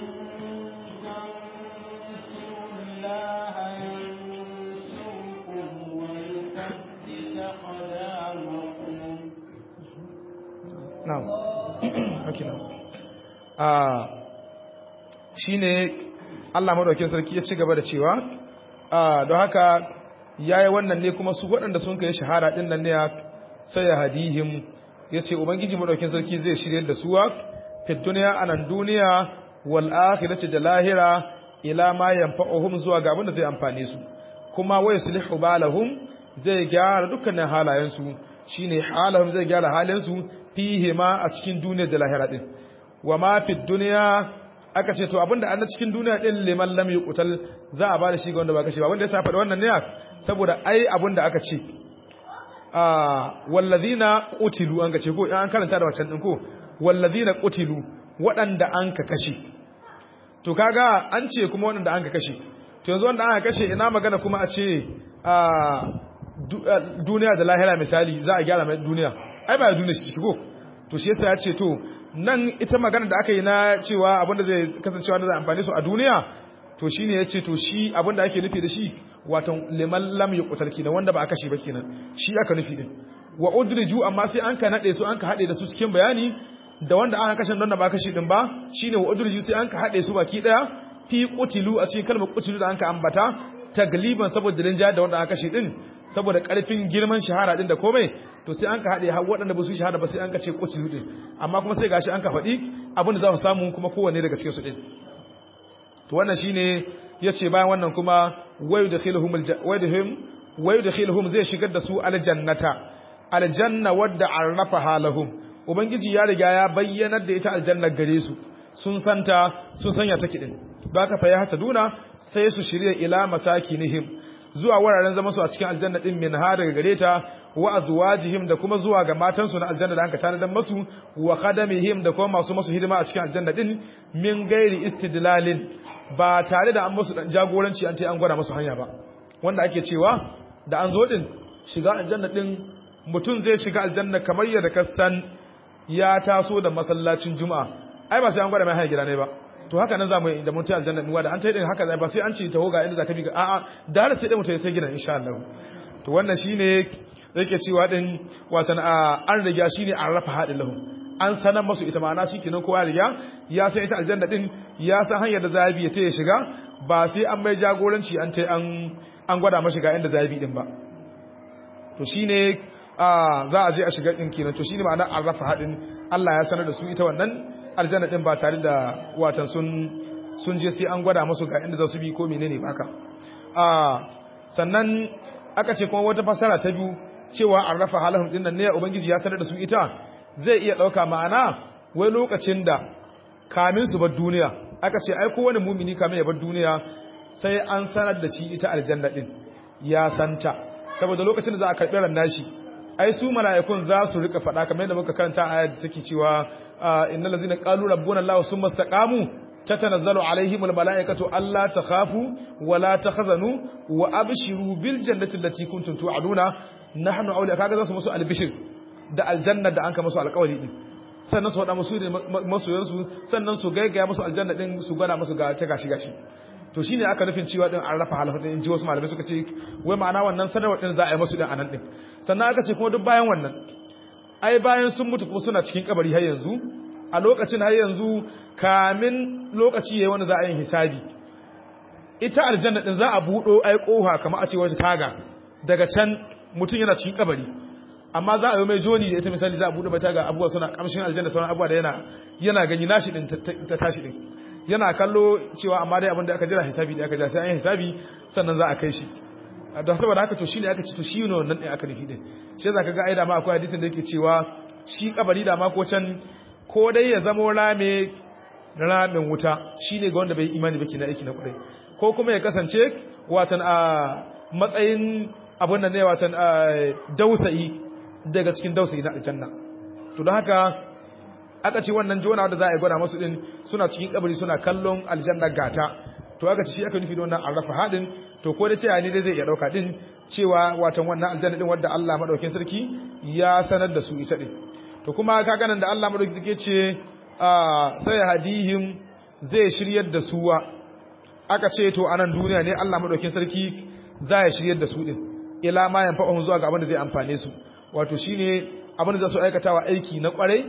تنصروا الله ينصركم ويثبت أقدامكم na'am okay na'am ah shine Allah madaukakin sarki ya ci gaba da cewa ah don haka yayi wannan ne kuma su waɗanda sun kai shahara din nan ne sai ya hadihim yace ubangiji madaukakin sarki zai shirye da suwa fi duniya anan duniya wal akhirati da lahira ila ma yanfa'uhum zuwa ga abin da zai amfane su kuma wa yuslihu balahum zai gyara dukkanin halayensu shine halahum zai gyara halinsu fihi ma a cikin duniya da lahira din wa ma fi duniya aka ce to abinda an cikin duniya din liman lam yuqtal za a bada shi ga wanda ba kashe ba wanda ya safa da wannan ne saboda ai abinda aka ce ah wallazina qutilu an ga ce ko an karanta da wancan din ko wallazina qutilu waɗanda an ka kashe to kaga an ce kuma waɗanda an ka kashe to yanzu wanda aka kashe ina magana kuma a ce ah duniya da lahira misali za a gyara mai duniya ai ba duniya shi shigo to shi yasa ya ce to nan ita magana da aka yi na cewa abinda zai kasancewa da zai amfani su a duniya to shine ya ce to shi abinda ake nufi da shi wato liman lam yuqtal kenan wanda ba a kashe ba kenan shi aka nufi din wa udriju amma sai an ka nade su an ka hade da su cikin bayani da wanda aka kashe don da ba kashe din ba shine wa udriju sai an ka hade su baki daya fi qutilu a cikin kalmar qutilu da an ka ambata tagliban saboda rinja da wanda aka kashe din saboda karfin girman shahara din da komai to sai an ka hade har waɗanda ba su shahara ba sai an ka ce qutilu din amma kuma sai gashi an ka faɗi abin da za su samu kuma kowanne daga cikin su din to wannan shine yace bayan wannan kuma wayudkhiluhum waydhum wayudkhiluhum zai shigar da su aljannata aljanna wadda arrafaha lahum ubangiji ya riga ya bayyanar da ita aljannar gare su sun santa sun sanya take din don haka fa ya hata duna sai su shirya ila masakinihim zuwa wuraren zama su a cikin aljanna din min ha daga gare ta wa azwajihim da kuma zuwa ga matansu na aljanna da anka tanadan masu wa khadamihim da kuma masu masu hidima a cikin aljanna din min gairi istidlalin ba tare da an musu dan jagoranci an ce an gwada musu hanya ba wanda ake cewa da an zo din shiga aljanna din mutum zai shiga aljanna kamar yadda kasan ya taso da masallacin juma'a ai ba sai an gwada mai hanya gida ne ba to haka nan zamu yi da mutum aljanna din da an tayi din haka ba sai an ce taho ga inda zaka bi ga a'a da har sai dai mutum ya sai gidan insha Allah to wannan shine yake cewa din watan an riga shine an rafa hadin lahu an sanar masu ita ma'ana shikenan kowa riga ya san ita aljanna din ya san hanyar da zabi ya ya shiga ba sai an mai jagoranci an tai an an gwada mashi ga inda zabi din ba to shine za a je a shiga din kenan to shine ma'ana an rafa hadin Allah ya sanar da su ita wannan aljanna din ba tare da watan sun sun je sai an gwada musu ga inda za su bi ko menene baka a sannan aka ce kuma wata fasara ta biyu cewa an rafa halahum din nan ne ubangiji ya sanar da su ita zai iya dauka ma'ana wai lokacin da kamin su bar duniya aka ce ai kowane mumini kamin ya bar duniya sai an sanar da shi ita aljanna din ya santa saboda lokacin da za a karɓi ran nashi ai su mala'ikun za su rika faɗa kamar yadda muka karanta a ayat da take cewa innal ladzina qalu rabbuna allah summa istaqamu tatanazzalu alaihim almalaikatu alla takhafu wa la tahzanu wa abshiru bil jannati allati kuntum tu'aduna nahnu awliya kaga za su musu albishir da aljanna da anka musu alƙawari din sannan su faɗa musu da masoyansu sannan su gaigaya musu aljanna din su gwada musu ga ta gashi gashi to shine aka nufin cewa din an rafa halafa din ji wasu malamai suka ce wai ma'ana wannan sanarwar din za a yi musu din anan din sannan aka ce kuma duk bayan wannan ai bayan sun mutu kuma suna cikin kabari har yanzu a lokacin har yanzu kamin lokaci yayi wanda za a yi hisabi ita aljanna din za a budo ai kofa kamar a ce wata taga daga can mutum yana cikin kabari amma za a yi mai joni da ita misali za a buɗe bata ga abubuwa suna kamshin aljanna sauran abubuwa da yana yana gani nashi din ta tashi din yana kallo cewa amma dai abin da aka jira hisabi da aka jira sai an yi hisabi sannan za a kai shi da saboda haka to shine aka ce to shi ne wannan din aka nufi din shi zaka ga ai da ma akwai hadisin da yake cewa shi kabari da ma ko can ko dai ya zama rame ramin wuta shine ga wanda bai imani ba kina aiki na kudai ko kuma ya kasance watan a matsayin abin da ne watan dausayi daga cikin dausayi na aljanna to don haka aka ce wannan jona da za a yi gwada masu din suna cikin kabari suna kallon aljanna gata to aka ce shi aka nufi da wannan arrafa hadin to ko da cewa ne dai zai iya dauka din cewa watan wannan aljanna din wanda Allah madaukakin sarki ya sanar da su ita din to kuma ka ganin da Allah madaukakin sarki ce sai hadihim zai shiryar da suwa aka ce to anan duniya ne Allah madaukakin sarki za ya shiryar da su din ila ma yanfa'uhum zuwa ga abin da zai amfane su wato shine abin da za su aikatawa aiki na kwarai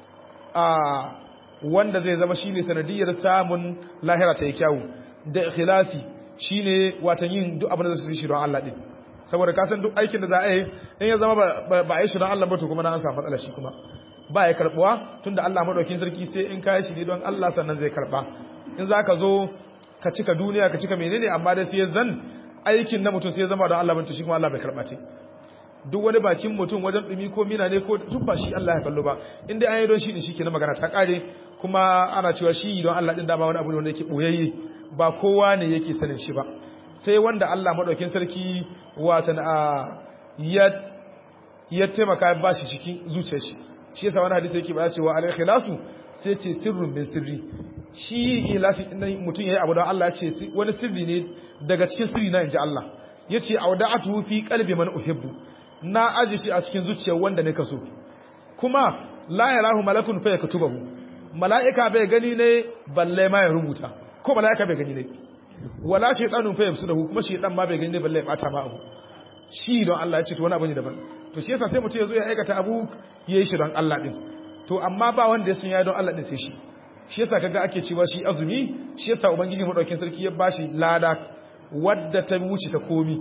a wanda zai zama shine sanadiyar samun lahira ta yi kyawu da ikhlasi shine watan yin duk abin da zai shi don Allah din saboda ka san duk aikin da za a yi in ya zama ba a yi shi don Allah ba to kuma na an samu matsala shi kuma ba ya karbuwa tunda Allah madaukin sarki sai in ka yi shi ne don Allah sannan zai karba in za ka zo ka cika duniya ka cika menene amma dai sai zan aikin na mutum sai ya zama don Allah ba to shi kuma Allah bai karba ce duk wani bakin mutum wajen dumi ko mina ne ko duk ba shi Allah ya kallo ba inda an yi don shi ne shi ke na magana ta kare kuma ana cewa shi don Allah din dama wani abu ne wanda yake boyayye ba kowa ne yake sanin shi ba sai wanda Allah madaukin sarki watan a ya ya taimaka ya bashi cikin zuciyar shi shi yasa wani hadisi yake ba cewa al ikhlasu sai ce sirrun min sirri shi ikhlasi din mutum yayi abu don Allah ya ce wani sirri ne daga cikin sirri na inji Allah yace auda'atu fi qalbi man uhibbu na aji shi a cikin zuciyar wanda ne kaso kuma la yarahu malakun fa yaktubahu mala'ika bai gani ne balle ma ya rubuta ko mala'ika bai gani ne wala shaytanun fa yafsudahu kuma shaytan ma bai gani balle ya bata ma abu shi don Allah ya ce to wani abu ne daban to shi yasa sai mutum ya zo ya aikata abu yayi shi don Allah din to amma ba wanda ya san ya don Allah din sai shi shi yasa kaga ake cewa shi azumi shi yasa ubangiji madaukakin sarki ya bashi lada wadda ta wuce ta komi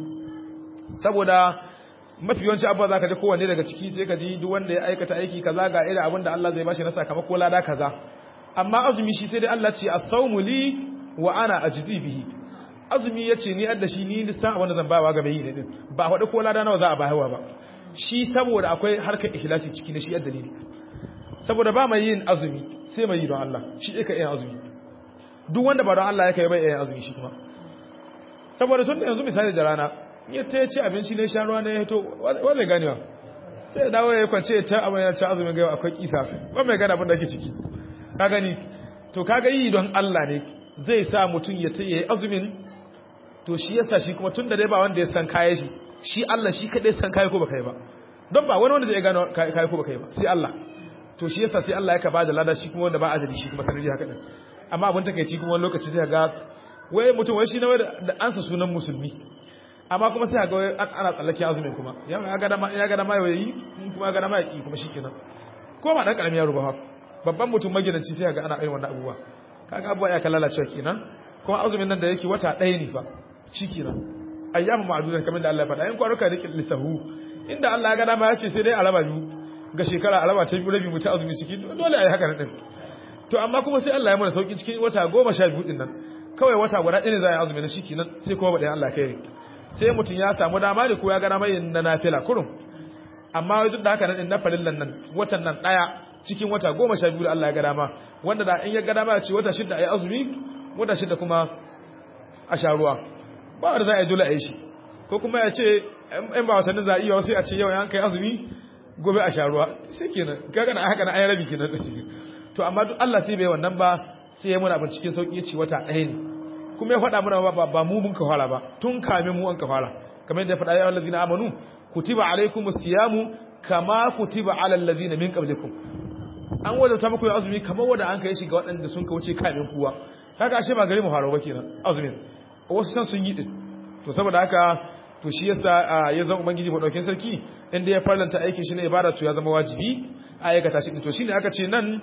saboda mafi yawanci abuwa zaka ji kowanne daga ciki sai ka ji duk wanda ya aikata aiki kaza ga irin abin da Allah zai bashi na sakamako lada kaza amma azumi shi sai dai Allah ce as-sawmu li wa ana ajzi bihi azumi yace ni adda shi ni lissan abin da zan bawa ga mai yi din ba faɗi ko lada nawa za a bayarwa ba shi saboda akwai harkar ikhlasi ciki da shi dalili saboda ba mai yin azumi sai mai yi don Allah shi yake yin azumi duk wanda ba don Allah yake bai yin azumi shi kuma saboda tun da yanzu misali da rana ya ta ci abinci ne sha ruwa ne ya to wanda ganewa sai ya dawo ya kwance ya ta abin ya ci azumin gaiwa akwai kisa ba mai gane abin da ake ciki ka gani to kaga yi don Allah ne zai sa mutum ya ta yi azumin to shi yasa shi kuma tun da dai ba wanda ya san kaya shi shi Allah shi kadai san kaya ko baka yi ba don ba wani wanda zai gano kaya ko baka yi ba sai Allah to shi yasa sai Allah ya ka bada lada shi kuma wanda ba ajali shi kuma sanadi haka din amma abin takeici kuma wani lokaci sai ga wai mutum wai shi na da ansa sunan musulmi amma kuma sai ga wai ana tsallake azumin kuma ya ga dama ya ga dama yayi kuma ya ga dama yaki kuma shikenan ko ma dan karamin yaro ba babban mutum magidanci sai ga ana irin wannan abubuwa kaga abubuwa ya kallala cewa kenan kuma azumin nan da yake wata ɗaya ne fa shikenan ayyamu ma'dudan kamar da Allah ya faɗa in kwaruka da lisahu inda Allah ya ga dama ya ce sai dai a raba biyu ga shekara a raba ta biyu rabi mu ta azumi ciki dole a yi haka din to amma kuma sai Allah ya mana sauki cikin wata goma sha biyu din nan kawai wata guda ɗaya ne za a yi azumi na shi kenan sai kuma baɗin Allah kai sai mutum ya samu dama da ko ya gana mai na nafila kurum amma duk da haka nan na farillan nan watan nan ɗaya cikin wata goma sha biyu da Allah ya ga dama wanda da in ya ga dama ya ce wata shidda a yi azumi wata shidda kuma a sha ruwa ba wanda za a yi dole a yi shi ko kuma ya ce in ba watannin za a iya sai a ce yau ya kai azumi gobe a sha ruwa sai kenan kaga na haka na ayi rabi kenan da shi to amma duk Allah sai bai wannan ba sai ya muna abin cikin sauki ya ce wata ɗaya ne kuma ya faɗa mana ba ba mu mun ka fara ba tun kamin mu an ka fara kamar yadda ya faɗa ya allazina amanu kutiba alaikumus siyamu kama kutiba alal ladina min qablikum an wadata muku yin azumi kamar wanda an kai shi ga waɗanda sun ka wuce kamin kuwa kaga ashe ba gari mu faro ba kenan azumin wasu san sun yi din to saboda haka to shi yasa ya zama ubangiji madaukakin sarki inda ya farlanta aikin shi na ibada to ya zama wajibi a aikata shi to shine aka ce nan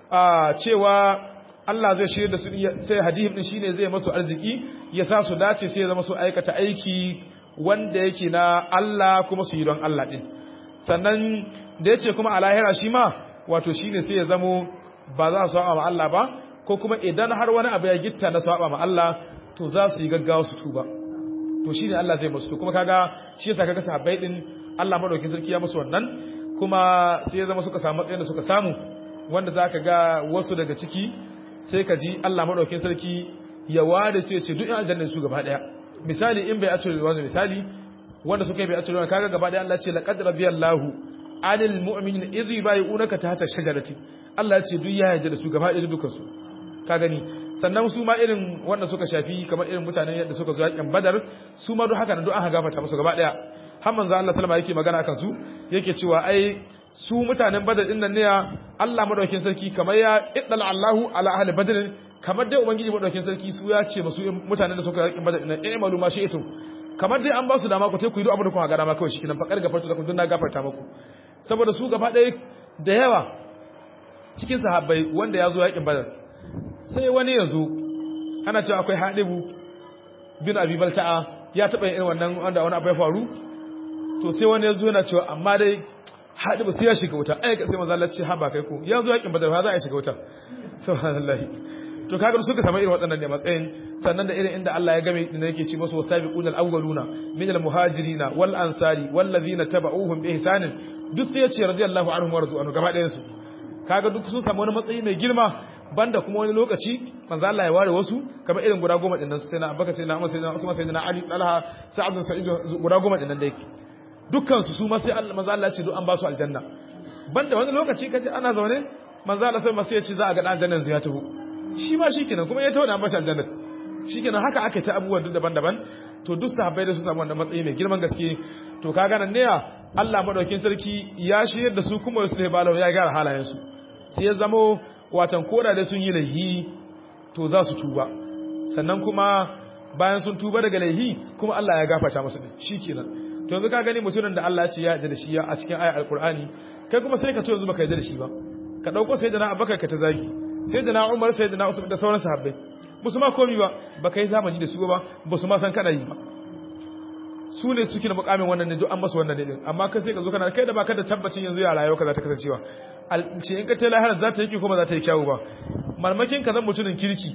cewa Allah zai shirye da su sai hadihim din shine zai masu arziki ya sa su dace sai ya zama su aikata aiki wanda yake na Allah kuma su yi don Allah din sannan da yace kuma a lahira shi ma wato shine sai ya zamo ba za su saba ma Allah ba ko kuma idan har wani abu ya gitta na saba ma Allah to za su yi gaggawa su tuba to shine Allah zai musu kuma kaga shi yasa kaga sahabbai din Allah madaukakin sarki ya musu wannan kuma sai ya zama suka samu matsayin da suka samu wanda zaka ga wasu daga ciki sai ka ji Allah madaukakin sarki ya ware su ya ce duk yan aljanna su gaba daya misali in bai atul wani misali wanda suka yi bai atul kaga gaba daya Allah ya ce laqad rabiyallahu anil mu'minin idh yubayyi'unaka tahta shajarati Allah ya ce duk ya yarda da su gaba daya dukan su ka gani sannan su ma irin wanda suka shafi kamar irin mutanen yadda suka zo yakin badar su ma duk haka nan duk aka gafarta musu gaba daya har manzo Allah sallama yake magana kan su yake cewa ai su mutanen badar din nan ne Allah madaukakin sarki kamar ya iddala Allahu ala ahli badr kamar dai ubangiji madaukakin sarki su ya ce musu mutanen da suka yakin badar din nan eh malu ma shi ito kamar dai an ba su dama ku tai ku yi duk abin da kuka ga dama kawai shi kinan fakar gafarta da kun na gafarta muku saboda su gaba daya da yawa cikin sahabbai wanda ya zo yakin badar sai wani ya zo ana cewa akwai haɗibu bin abi balta'a ya taɓa yin wannan wanda wani abu ya faru to sai wani ya zo yana cewa amma dai haɗibu sai ya shiga wuta ai sai manzo Allah ce ha ba kai ko ya zo yakin badar za a shiga wuta subhanallahi to kaga suka samu irin waɗannan ne matsayin sannan da irin inda Allah ya game din yake ci musu wasabiqunal awwaluna min almuhajirina wal ansari wal ladina tabauhum bi ihsanin duk sai ya ce radiyallahu anhum wa radu anhu gaba ɗayan su kaga duk sun samu wani matsayi mai girma banda kuma wani lokaci manzo Allah ya ware wasu kamar irin guda goma dinnan sai na Abubakar sai na Umar sai na Usman sai na Ali Talha Sa'ad bin Sa'id guda goma dinnan dai dukkan su su ma sai Allah manzo Allah ya ce duk an ba su aljanna banda wani lokaci kaje ana zaune manzo Allah sai ma sai ya ce za a ga dan aljanna yanzu ya taho shi ma shikenan kuma ya taho da an ba shi aljanna shikenan haka aka ta abubuwan duk daban-daban to duk sahabbai da su samu wannan matsayi mai girman gaske to kaga nan ne Allah madaukakin sarki ya shirye da su kuma su ne balawa ya gyara halayen su sai ya zamo watan koda da sun yi laihi to za su tuba sannan kuma bayan sun tuba daga laihi kuma Allah ya gafarta musu din shikenan to yanzu ka gani mutumin da Allah ya ce ya yarda da shi a cikin ayar alqur'ani kai kuma sai ka to yanzu baka yarda da shi ba ka dauko sayyidina Abubakar ka ta zagi sayyidina Umar sayyidina Usman da sauran sahabbai musu ma komi ba baka yi zamani da su ba ba su ma san kana yi ba su ne suke da mukamin wannan ne duk an masu wannan ne din amma kai sai ka zo kana kai da baka da tabbacin yanzu ya rayuwa ka za ta kasancewa ce in ka ta lahara za ta yi ko ba za ta yi kyawu ba marmakin ka zan mutumin kirki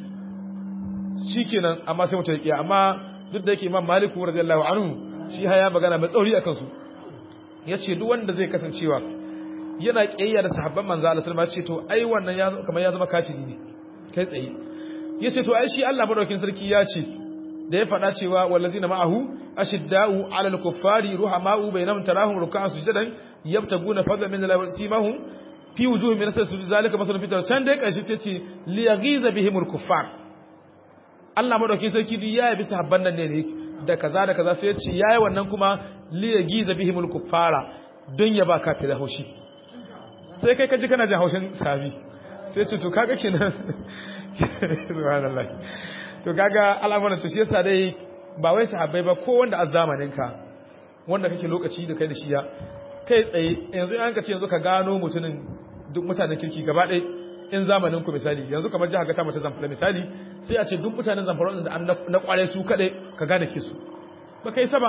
shikenan amma sai mutum ya amma duk da yake imam maliku radiyallahu anhu shi haya magana mai tsauri akan su yace duk wanda zai kasancewa yana kiyayya da sahabban manzo Allah sallallahu alaihi wasallam ce to ai wannan ya kamar ya zama kafiri ne kai tsaye yace to ai shi Allah madaukin sarki ya ce da ya faɗa cewa wallazina ma'ahu ashidda'u 'alal kuffari ruhama'u bainahum tarahum ruk'an sujadan yabtaguna fadlan min Allah simahum fi wujuhihim min asar sujud zalika masalun fitar can dai karshe tace li yaghiza bihimul kuffar Allah madaukin sarki duk ya yabi sahabban nan ne da kaza da kaza sai ya ce yayi wannan kuma li yaghiza bihimul kuffara don ya ba kafira haushi sai kai kaji kana jin haushin sahabi sai ce to kaga kenan subhanallah to kaga al'amuran to shi yasa dai ba wai sahabbai ba ko wanda a zamanin ka wanda kake lokaci da kai da shi ya kai tsaye yanzu an ka ce yanzu ka gano mutumin duk mutanen kirki gaba ɗaya in zamanin ku misali yanzu kamar jihar gata mace zamfara misali sai a ce duk mutanen zamfara da an na kware su kaɗai ka gane kisu ba kai saba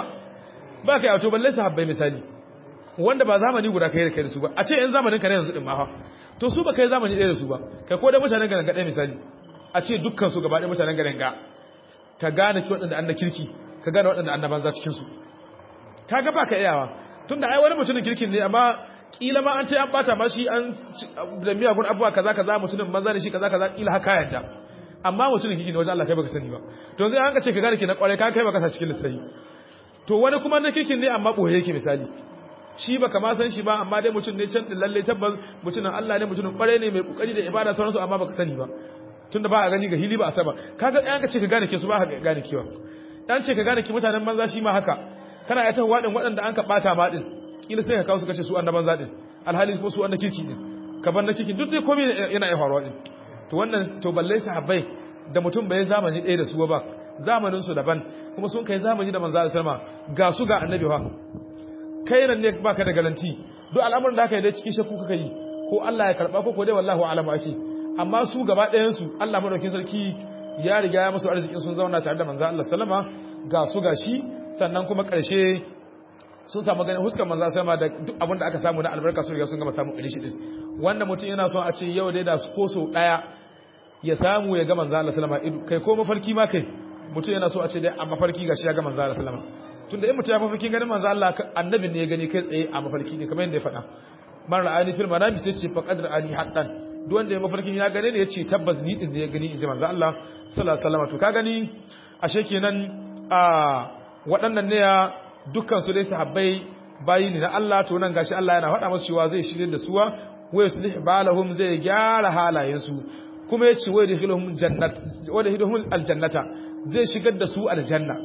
ba kai auto balle sahabbai misali wanda ba zamani guda kai da kai da su ba a ce in zamanin ka ne yanzu din ma fa to su ba kai zamani ɗaya da su ba kai ko da mutanen garin gaɗaya misali a ce dukkan su gaba ɗaya mutanen garin ga ka gane ki waɗanda an na kirki ka gane waɗanda an na banza cikin su ka ga ba ka iyawa tunda ai wani mutumin kirkin ne amma kila ma an ce an bata ma shi an da miyagun abuwa kaza kaza mutumin banza ne shi kaza kaza kila haka yadda amma mutumin kirki ne wajen Allah kai baka sani ba to yanzu an ka ce ka gane ki na kware ka kai baka sa cikin lissafi to wani kuma na kirkin ne amma boye yake misali shi baka ma san shi ba amma dai mutum ne can din lalle tabbas mutumin Allah ne mutumin kware ne mai kokari da ibada sauransu amma baka sani ba tunda ba a gani ga hili ba a saba kaga an ka ce ka gane ke su ba ka gane kiwa dan ce ka gane ki mutanen banza shi ma haka kana ya tawa wadin waɗanda an ka bata ma din kila sai ka kawo su kace su annaban zadin alhali ko su annaban kirki din ka bar na kirki duk dai komai yana iya faruwa din to wannan to balle sahabbai da mutum bai zamani ɗaya da su ba zamanin su daban kuma sun kai zamani da manzo sallama ga su ga annabi fa kai nan ne baka da garanti duk al'amuran da aka yi dai cikin shakku kaka yi ko Allah ya karba ko ko dai wallahi alamu ake amma su gaba ɗayan su Allah madaukakin sarki ya riga ya musu arzikin sun zauna tare da manzo Allah sallama ga su ga shi sannan kuma ƙarshe sun samu ganin huskar manzo sama da duk abin da aka samu na albarka sun riga sun gama samu ƙarshe din wanda mutum yana son a ce yau dai da su ko so daya ya samu ya ga manzo Allah sallama kai ko mafarki ma kai mutum yana so a ce dai a mafarki gashi ya ga manzo Allah sallama tunda in mutum ya mafarki ganin manzo Allah annabin ne ya gani kai tsaye a mafarki ne kamar yadda ya faɗa man ra'ani fil manami sai ce faqad ra'ani haqqan duk wanda ya mafarkin ya gane ne ya ce tabbas ni din ne ya gani inji manzo Allah sallallahu alaihi wasallam to ka gani ashe kenan a waɗannan ne ya dukkan su dai sahabbai bayi ne na Allah to nan gashi Allah yana faɗa musu cewa zai shirye da suwa wa yuslih balahum zai gyara halayen su kuma yace wa yadkhiluhum jannat wa yadkhiluhum aljannata zai shigar da su aljanna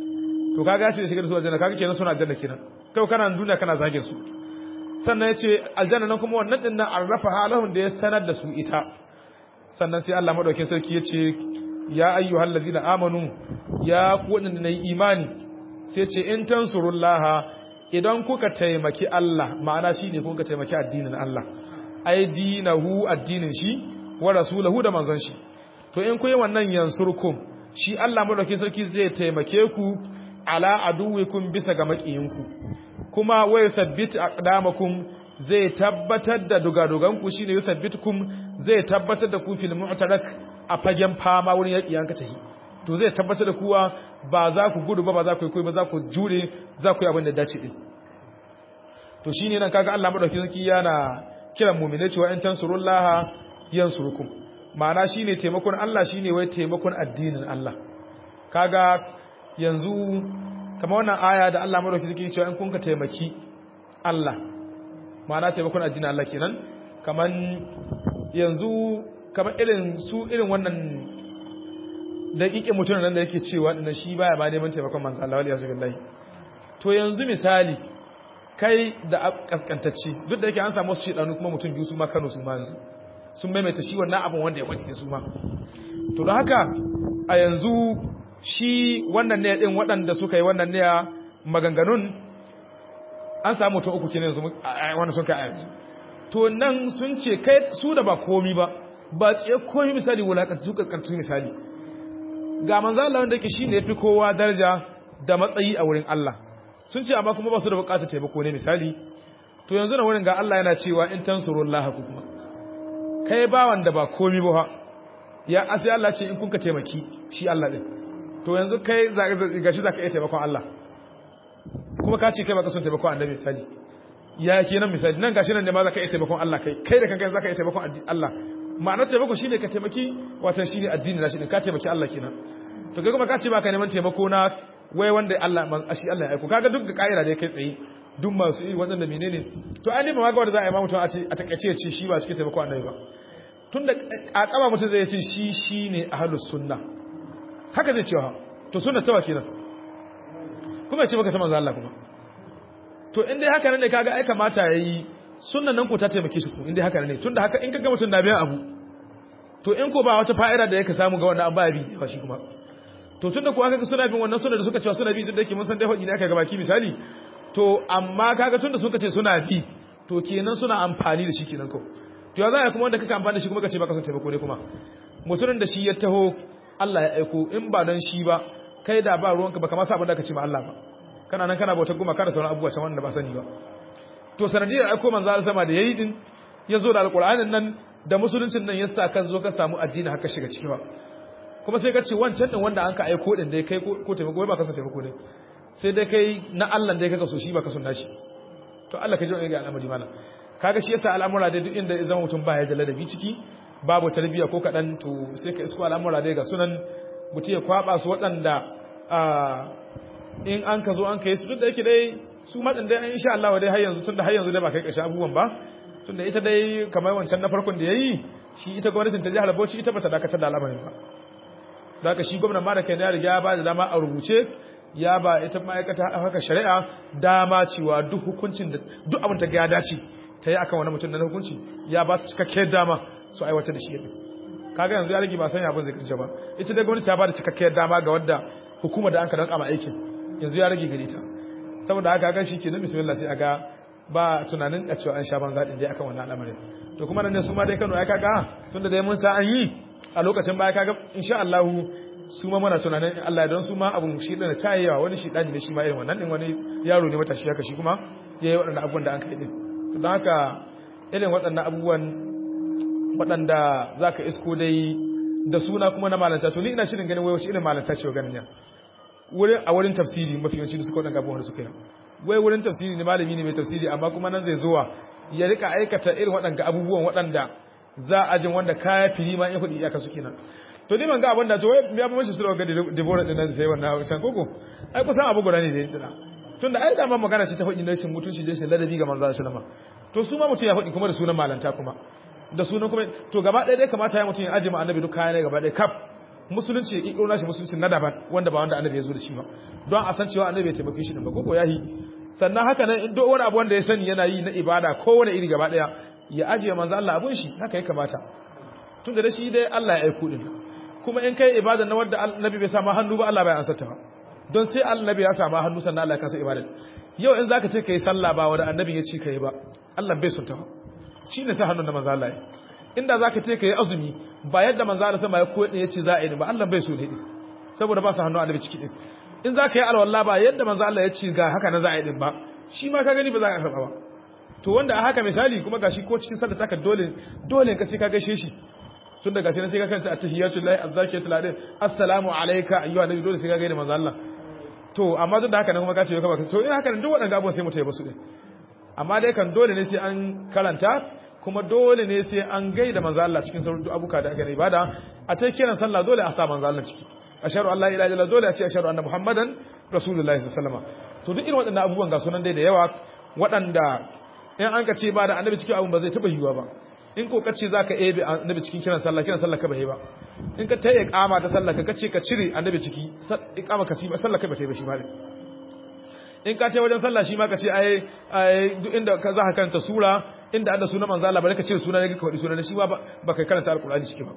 to kaga yace shigar da su aljanna kaga kenan suna aljanna kenan kai kana duniya kana zagin su sannan yace aljanna nan kuma wannan din nan arrafa halahum da ya sanar da su ita sannan sai Allah madaukakin sarki yace ya ayyuhal ladina amanu ya ku wadanda nayi imani sai ce in tansurullaha idan kuka taimaki Allah ma'ana shine kuka taimaki addinin Allah ai dinahu addinin shi wa rasulahu da manzon shi to in ku yi wannan yansurkum shi Allah madaukakin sarki zai taimake ku ala aduwikum bisa ga makiyinku kuma wa yuthabbit aqdamakum zai tabbatar da dugaduganku shine yuthabbitukum zai tabbatar da ku fil mu'tarak a fagen fama wurin yaki yanka tahi to zai tabbatar da kuwa ba za ku gudu ba ba za ku yi koyi ba za ku jure za ku yi abin da dace din to shine nan kaga Allah madaukakin sarki yana kiran mu'mine cewa in tansurullaha yansurukum ma'ana shine taimakon Allah shine wai taimakon addinin Allah kaga yanzu kamar wannan aya da Allah madaukakin sarki cewa in kun ka taimaki Allah ma'ana taimakon addinin Allah kenan kaman yanzu kamar irin su irin wannan daƙiƙe mutum nan da yake cewa da shi baya ba neman taimakon manzo Allah waliya billahi to yanzu misali kai da kaskantacci duk da yake an samu su shedanu kuma mutum biyu su ma Kano su ma yanzu sun maimaita shi wannan abin wanda ya wani su ma to don haka a yanzu shi wannan ne din waɗanda suka yi wannan ne maganganun an samu mutum uku kenan yanzu wanda sun kai a yanzu to nan sun ce kai su da ba komi ba ba tsaye komi misali wulakanta su kaskantu misali ga manzo Allah wanda yake shine yafi kowa daraja da matsayi a wurin Allah sun ce amma kuma ba su da bukatar taimako ne misali to yanzu na wurin ga Allah yana cewa in tansurullaha ku kuma kai ba wanda ba komi ba ya asi Allah ce in kun ka taimaki shi Allah din to yanzu kai gashi zaka iya taimakon Allah kuma ka ce kai baka son taimakon annabi misali ya kenan misali nan gashi nan ne ma zaka iya taimakon Allah kai kai da kanka zaka iya taimakon Allah ma'anar taimako shine ka taimaki watan shine addini na shi din ka taimaki Allah kenan to kai kuma ka ce baka neman taimako na wai wanda Allah man shi Allah ya aiko kaga duk kaira da kai tsaye duk masu yi waɗanda menene to an nima ga wanda za a yi ma mutum a ce a takaice ya ce shi ba cikin taimako annabi ba tunda a kama mutum zai ce shi shine ahlus sunna haka zai cewa to sunna tawa kenan kuma ya ce maka ta manzo Allah kuma to in dai haka ne kaga ai kamata yayi sunnan nan ko ta taimake shi ku in dai haka ne tunda haka in kaga mutum na biyan abu to in ko ba wata fa'ida da yake samu ga wannan an ba bi ba shi kuma to tunda ko aka suna bin wannan sunna da suka cewa suna bi duk da yake mun san dai hadi ne aka ga baki misali to amma kaga tunda suka ce suna bi to kenan suna amfani da shi kenan ko to ya za kuma wanda kaka amfani da shi kuma kace baka son taimako ne kuma mutumin da shi ya taho Allah ya aiko in ba dan shi ba kai da ba ruwanka baka ma sa abin da kace ma Allah ba kana nan kana bautar goma kada sauran abubuwa can wanda ba sani ba to sanadiyar aiko manzo Allah sama da yayi din ya zo da alqur'anin nan da musuluncin nan yasa kan zo ka samu addini haka shiga ciki ba kuma sai ka ce wancan din wanda an ka aiko din dai kai ko taimako ba ka so taimako ne sai dai kai na Allah dai kaka so shi ba ka so nashi to Allah ka ji ga al'amari mana kaga shi yasa al'amura dai duk inda zama mutum ba ya da ladabi ciki babu tarbiyya ko kadan to sai ka isko al'amura dai ga sunan mutum ya kwaba su waɗanda in an ka zo an kai su duk da yake dai su matsin dai insha Allah dai har yanzu tunda har yanzu dai ba kai kashi abubuwan ba tunda ita dai kamar wancan na farkon da yayi shi ita gwamnatin ta jihar Bauchi ita bata dakatar da al'amarin ba da haka shi gwamnatin ma da kai ya riga ya ba da dama a rubuce ya ba ita ma'aikata haka shari'a dama cewa duk hukuncin da duk abin ta ga ya dace ta yi akan wani mutum na hukunci ya ba ta cikakkiyar dama su aiwatar da shi yadda kaga yanzu ya rage ba sanya abin zai kasance ba ita dai gwamnati ta ba da cikakkiyar dama ga wadda hukumar da an ka danka ma aikin yanzu ya rage gare ta saboda haka ga shi kenan bismillah sai aga ba tunanin a cewa an sha banza din dai akan wannan al'amarin to kuma nan ne su ma dai Kano ai kaga tunda dai mun sa an yi a lokacin baya kaga insha Allah su ma muna tunanin Allah don su ma abun shi da tayewa wani shi dani ne shi ma irin wannan din wani yaro ne matashi haka shi kuma yayi waɗannan abubuwan da an kai din to don haka irin waɗannan abubuwan waɗanda zaka isko dai da suna kuma na malanta to ni ina shirin ganin wai wace irin malanta ce ganin ya wurin a wurin tafsiri mafi yawanci da suka waɗanda abubuwan da suka yi wai wurin tafsiri ne malami ne mai tafsiri amma kuma nan zai zuwa ya rika aikata irin waɗanda abubuwan waɗanda za a jin wanda kaya fili ma in kuɗi iyaka suke nan to ni ban ga abin da to wai ya ba mashi sura ga Deborah din nan sai wannan can koko ai kusan abu guda ne da yadda tunda ai da ma magana ce ta faɗi na shin mutunci da shin ladabi ga manzo sallama to su ma mutum ya faɗi kuma da sunan malanta kuma da sunan kuma to gaba ɗaya dai kamata ya mutum ya aje ma annabi duk kaya ne gaba ɗaya kaf musulunci ya kikiro nashi musulunci na daban wanda ba wanda annabi ya zo da shi ba don a san cewa annabi ya taimake shi din ba koko yahi sannan haka nan in duk wani abu wanda ya sani yana yi na ibada ko wani iri gaba ɗaya ya ajiye manzo Allah abun shi haka ya kamata tunda da shi dai Allah ya aiko din kuma in kai ibada na wanda annabi bai sama hannu ba Allah bai ansa ta ba don sai annabi ya sama hannu sannan Allah ya kasa ibada yau in zaka ce kai sallah ba wanda annabi ya ce kai ba Allah bai son ta ba shine ta hannun da manzo Allah ya inda zaka ce kai azumi ba yadda manzo Allah sama ya koyi ya ce za a yi ba Allah bai so ne saboda ba su hannu annabi ciki din in zaka yi alwala ba yadda manzo Allah ya ce ga haka na za a yi din ba shi ma ka gani ba za ka karba ba to wanda a haka misali kuma gashi ko cikin sallah taka dole dole ka sai ka gaishe shi tun da gashi na sai ka kanta attahiyatu lillahi azzakiyatu lillahi assalamu alayka ayyuha nabi dole sai ka gaida manzo Allah to amma duk da haka nan kuma ka ce ka baka to in haka nan duk waɗannan abubuwan sai mu tayi basu din amma dai kan dole ne sai an karanta kuma dole ne sai an gaida manzo Allah cikin sauran abuka da aka ibada a ta kiran sallah dole a sa manzo Allah ciki asharu Allah ila ila dole a ce asharu anna muhammadan rasulullahi sallallahu alaihi wasallam to duk irin waɗannan abubuwan ga sunan dai da yawa waɗanda in an ka ce ba da annabi cikin abun ba zai taba yiwuwa ba in ko kace zaka ebe annabi cikin kiran sallah kiran sallah ka bai ba in ka tayi iqama ta sallah ka kace ka cire annabi ciki iqama ka ba sallah kai ba tayi ba shi ba in ka tayi wajen sallah shi ma ka ce ai duk inda ka zaka karanta sura inda Allah sunan manzo Allah bare ka cire sunan ne ka faɗi sunan shi ba ba kai karanta alqur'ani ciki ba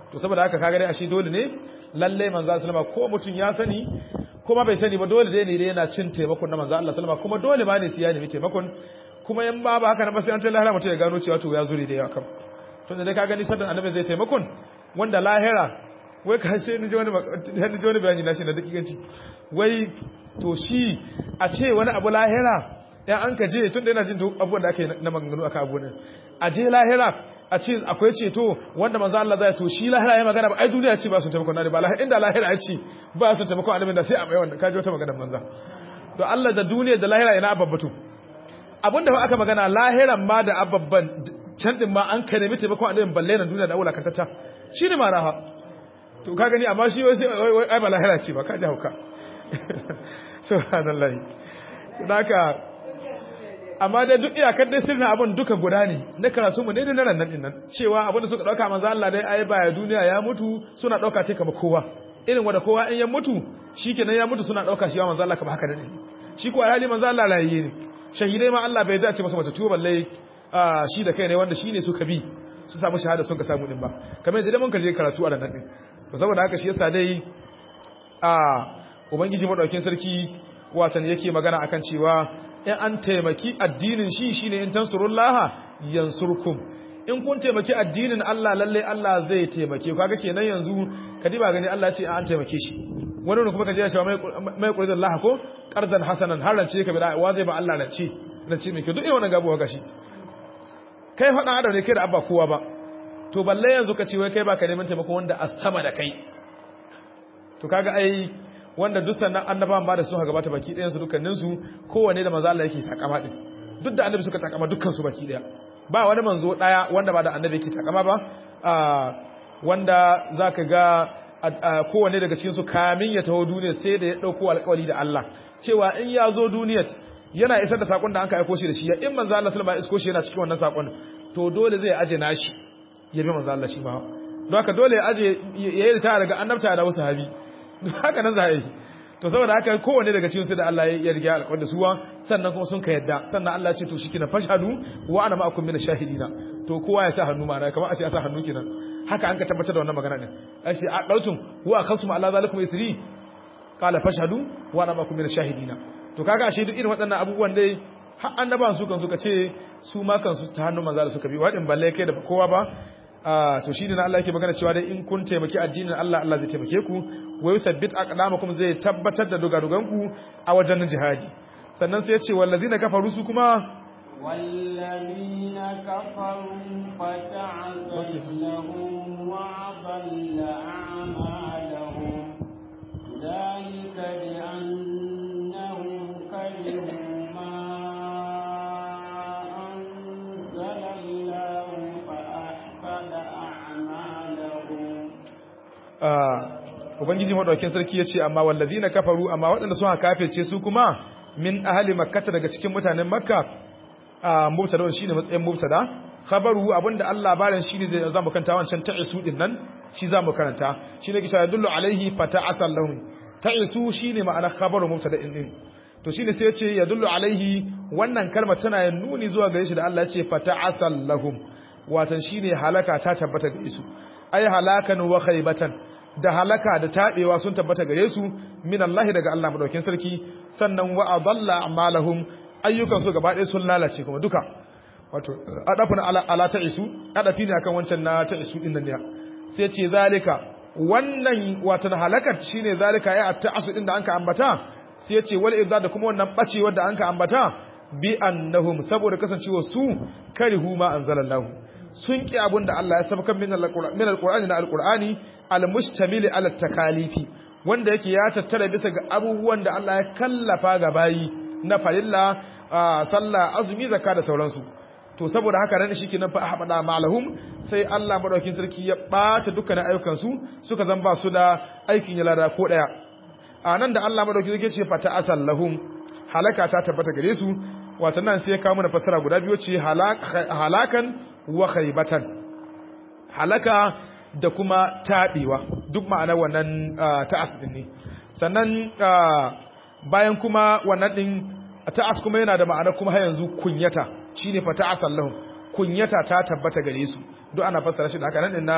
to saboda haka kaga dai ashe dole ne lalle manzo sallama ko mutum ya sani kuma bai sani ba dole dai ne dai yana cin taimakon na manzo Allah sallama kuma dole ba ne siya ne taimakon kuma in ba ba haka na ba sai an ta lahira mutum ya gano cewa to ya zure da yawa kam to da ka gani sadan annabi zai taimakon wanda lahira wai ka sai ni ji wani ni ji wani bayani na shi na dakikanci wai to shi a ce wani abu lahira ya an ka je tun da yana jin abubuwan da aka yi na maganganu aka abu ne a je lahira a ce akwai ceto wanda manzo Allah zai to shi lahira ya magana ba ai duniya ce ba su taimakon na ba lahira inda lahira ya ce ba su taimakon annabi da sai a mai wannan kaji wata magana manzo to Allah da duniya da lahira ina babbatu abinda ba aka magana lahiran ma da ababban can din ma an ka nemi taimakon annabi balle na duniya da aula kantata shine ma raha to ka gani amma shi wai wai ai ba lahira ce ba ka ji hauka subhanallahi to haka amma dai duk iyakar dai sirrin abin duka guda ne na karatu mu ne da nan nan nan cewa abin da suka dauka manzo Allah dai ai baya duniya ya mutu suna dauka ce kamar kowa irin wanda kowa in ya mutu shikenan ya mutu suna dauka shi wa manzo Allah kamar haka ne shi ko alhali manzo Allah layi ne shahidai ma Allah bai dace masa mace tuba balle shi da kai ne wanda shine suka bi su samu shahada sun ka samu din ba kamar yadda mun ka je karatu a nan din saboda haka shi yasa dai a ubangiji madaukin sarki watan yake magana akan cewa in an taimaki addinin shi shine in tansurullaha yansurkum in kun taimaki addinin Allah lalle Allah zai taimake ku kaga kenan yanzu kadiba gani Allah ce an taimake shi wani ne kuma kaje ya cewa mai qur'an Allah ko qardan hasanan har rance ka bida wa zai ba Allah rance rance mai ke duk irin wannan gabuwa gashi kai faɗa adam ne kai da abba kowa ba to balle yanzu ka ce wai kai baka neman taimako wanda a sama da kai to kaga ai wanda duk sannan annabawan ba da su gabata baki ɗayan su dukkanin su kowanne da manzo Allah yake takama din duk da annabi suka takama dukkan su baki ɗaya ba wani manzo ɗaya wanda ba da annabi yake takama ba wanda zaka ga kowanne daga cikin su kamin ya taho duniya sai da ya dauko alƙawari da Allah cewa in ya zo duniyar yana isar da sakon da an ka aiko shi da shi ya in manzo Allah sallallahu alaihi wasallam isko shi yana cikin wannan sakon to dole zai aje nashi ya bi manzo Allah shi ma don haka dole ya aje ya yi ritaya daga annabta da wasu habi haka nan za a yi to saboda haka kowanne daga cikin su da Allah ya riga alƙawar da suwa sannan kuma sun ka yadda sannan Allah ya ce to shi kina fashhadu wa ana ma'akum min shahidina to kowa ya sa hannu ma'ana kamar a ce ya sa hannu kenan haka an ka tabbatar da wannan magana din ai shi a dautum wa akhasum ala zalikum isri qala fashhadu wa ana ma'akum min shahidina to kaga ashe duk irin waɗannan abubuwan dai har annabawan su kan suka ce su ma kan su ta hannun manzo da suka bi wadin balle kai da kowa ba to shi ne na Allah yake magana cewa dai in kun taimaki addinin Allah Allah zai taimake ku wa yuthabbit aqdamakum zai tabbatar da dogadoganku a wajen jihadi sannan sai ya ce wallazina kafaru su kuma والذين كفروا فتعزل لهم وأضل أعمالهم ذلك بأنهم كرهوا ما أنزل الله فأحبط أعمالهم ubangiji madaukakin sarki yace amma wallazina kafaru amma waɗanda suka kafirce su kuma min ahli makkah daga cikin mutanen makka a mubtada shine matsayin mubtada khabaru abinda Allah barin shine zai zamu kanta wancan ta'isu din nan shi zamu karanta shine kisha yadullu alaihi fata'asal lahum ta'isu shine ma'ana khabaru mubtada din to shine sai yace yadullu alaihi wannan kalma tana nuni zuwa gare shi da Allah yace fata'asal lahum watan shine halaka ta tabbata gare su ay halakan wa khaybatan da halaka da tabewa sun tabbata gare su min Allah daga Allah madaukin sarki sannan wa adalla a'malahum ayyukan su gaba ɗaya sun lalace kuma duka wato adafun ala, ala ta'isu adafi ne akan wancan na ta'isu din nan ne sai ce zalika wannan wato halakar shine zalika ya ta'asu din da anka ambata sai ya ce wal irza da kuma wannan bacewar da anka ambata bi annahum saboda kasancewa su karihu ma anzalallahu sun ki abun da Allah ya sabaka min alqur'ani na alqur'ani almustamil ala takalifi wanda yake ya tattara bisa ga abubuwan da Allah ya kallafa ga bayi na farilla sallah azumi zakka da sauransu to saboda haka ran shi kenan fa ahbada malahum sai Allah madaukin sarki ya bata dukkanin ayyukan su suka zan ba su da aikin ya lada ko daya anan da Allah madaukin sarki ce fata asal lahum halaka ta tabbata gare su wato nan sai ya kawo mana fasara guda biyu ce halakan wa khaybatan halaka da kuma taɓewa duk ma'anar wannan ta'as ɗin ne sannan bayan kuma wannan ɗin ta'as kuma yana da ma'anar kuma har yanzu kunyata shine fa ta'as Allahum kunyata ta tabbata gare su duk ana fassara shi da haka nan na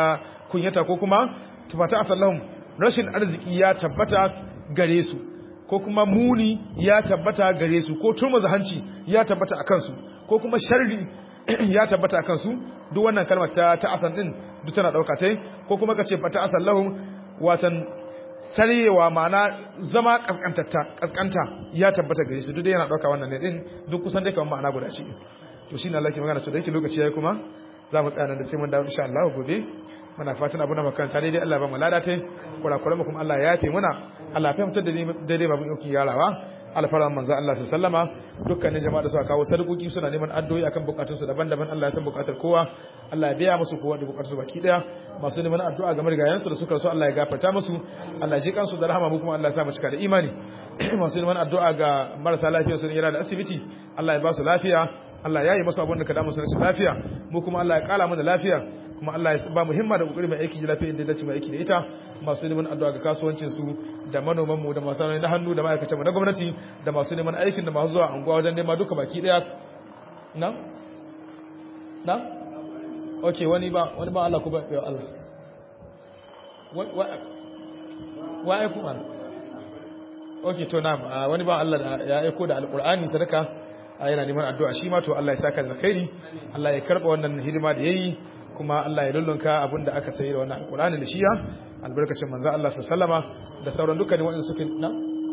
kunyata ko kuma tufata asallahum rashin arziki ya tabbata gare su ko kuma muni ya tabbata gare su ko turmuza hanci ya tabbata a kansu ko kuma sharri ya tabbata a kansu duk wannan kalmar ta ta asan din duk tana dauka tai ko kuma kace fata asallahum watan sarewa ma'ana zama kaskantatta kaskanta ya tabbata gare su duk dai yana dauka wannan ne din duk kusan dai kamar ma'ana guda ce to shine Allah ke magana to da yake lokaci yayi kuma za mu tsaya nan da sai mun dawo insha Allah gobe muna fatan abu na makaranta daidai Allah ba mu lada tai kurakuran mu kuma Allah ya yafe muna Allah ya fahimtar da daidai babu yauki yarawa alfaran manzo Allah sallama dukkanin jama'a da suka kawo sadakoki suna neman addu'o'i akan bukatun su daban-daban Allah ya san bukatar kowa Allah ya biya musu kowa da bukatun su baki daya masu neman addu'a game da gayan su da suka so Allah ya gafarta musu Allah ya ji kansu da rahama mu kuma Allah ya sa mu cika da imani masu neman addu'a ga marasa lafiya su ne yana da asibiti Allah ya ba su lafiya Allah ya yi masu abin da ka damu su rashin lafiya mu kuma Allah ya kala mu da lafiya kuma Allah ya ba mu himma da kokari mai aiki da lafiya inda dace mai aiki da ita masu neman addu'a ga kasuwancin su da manoman mu da masu na hannu da ma'aikatan mu na gwamnati da masu neman aikin da masu zuwa anguwa wajen nema duka baki daya na na okay wani ba wani ba Allah ku ba ya Allah wa wa ai kuma okay to na wani ba Allah ya aiko da alqur'ani sadaka yana neman addu'a shi ma to Allah ya saka da khairi Allah ya karba wannan hidima da yayi kuma Allah ya lullunka abinda aka sayi da wannan alqur'ani da shiya albarkacin manzo Allah sallama da sauran dukkanin wanda suke na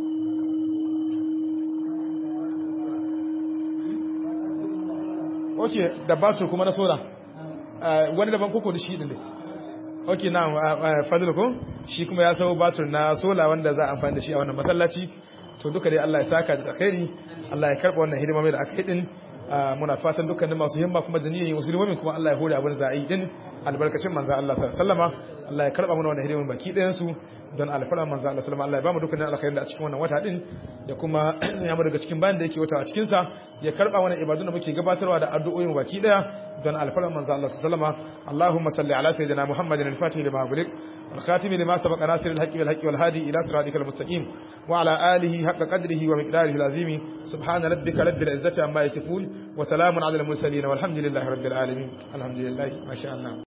Okay da batur kuma na sola wani daban koko da shi din ne Okay na fadil ko shi kuma ya sayo batur na sola wanda za a amfani da shi a wannan masallaci to duka dai Allah ya saka da alkhairi Allah ya karba wannan hidima mai da aka yi din muna fatan dukkanin masu himma kuma da niyyar musulmi kuma Allah ya hore abin za a yi din albarkacin manzo Allah sallallahu Allah ya karba mana wannan hidima baki ɗayan su don alfara manzo Allah sallallahu Allah ya ba mu dukkanin alkhairin da a cikin wannan wata din ya kuma ya mu daga cikin bayan da yake wata a cikin sa ya karba mana ibadun da muke gabatarwa da addu'o'in baki ɗaya don alfara manzo Allah sallallahu Allahumma salli ala sayyidina Muhammadin al-Fatih lima ughliq والخاتم لما سبق ناصر الحق بالحق والهادي إلى صراطك المستقيم وعلى آله حق قدره ومقداره العظيم سبحان ربك رب العزة عما يصفون وسلام على المرسلين والحمد لله رب العالمين الحمد لله ما شاء الله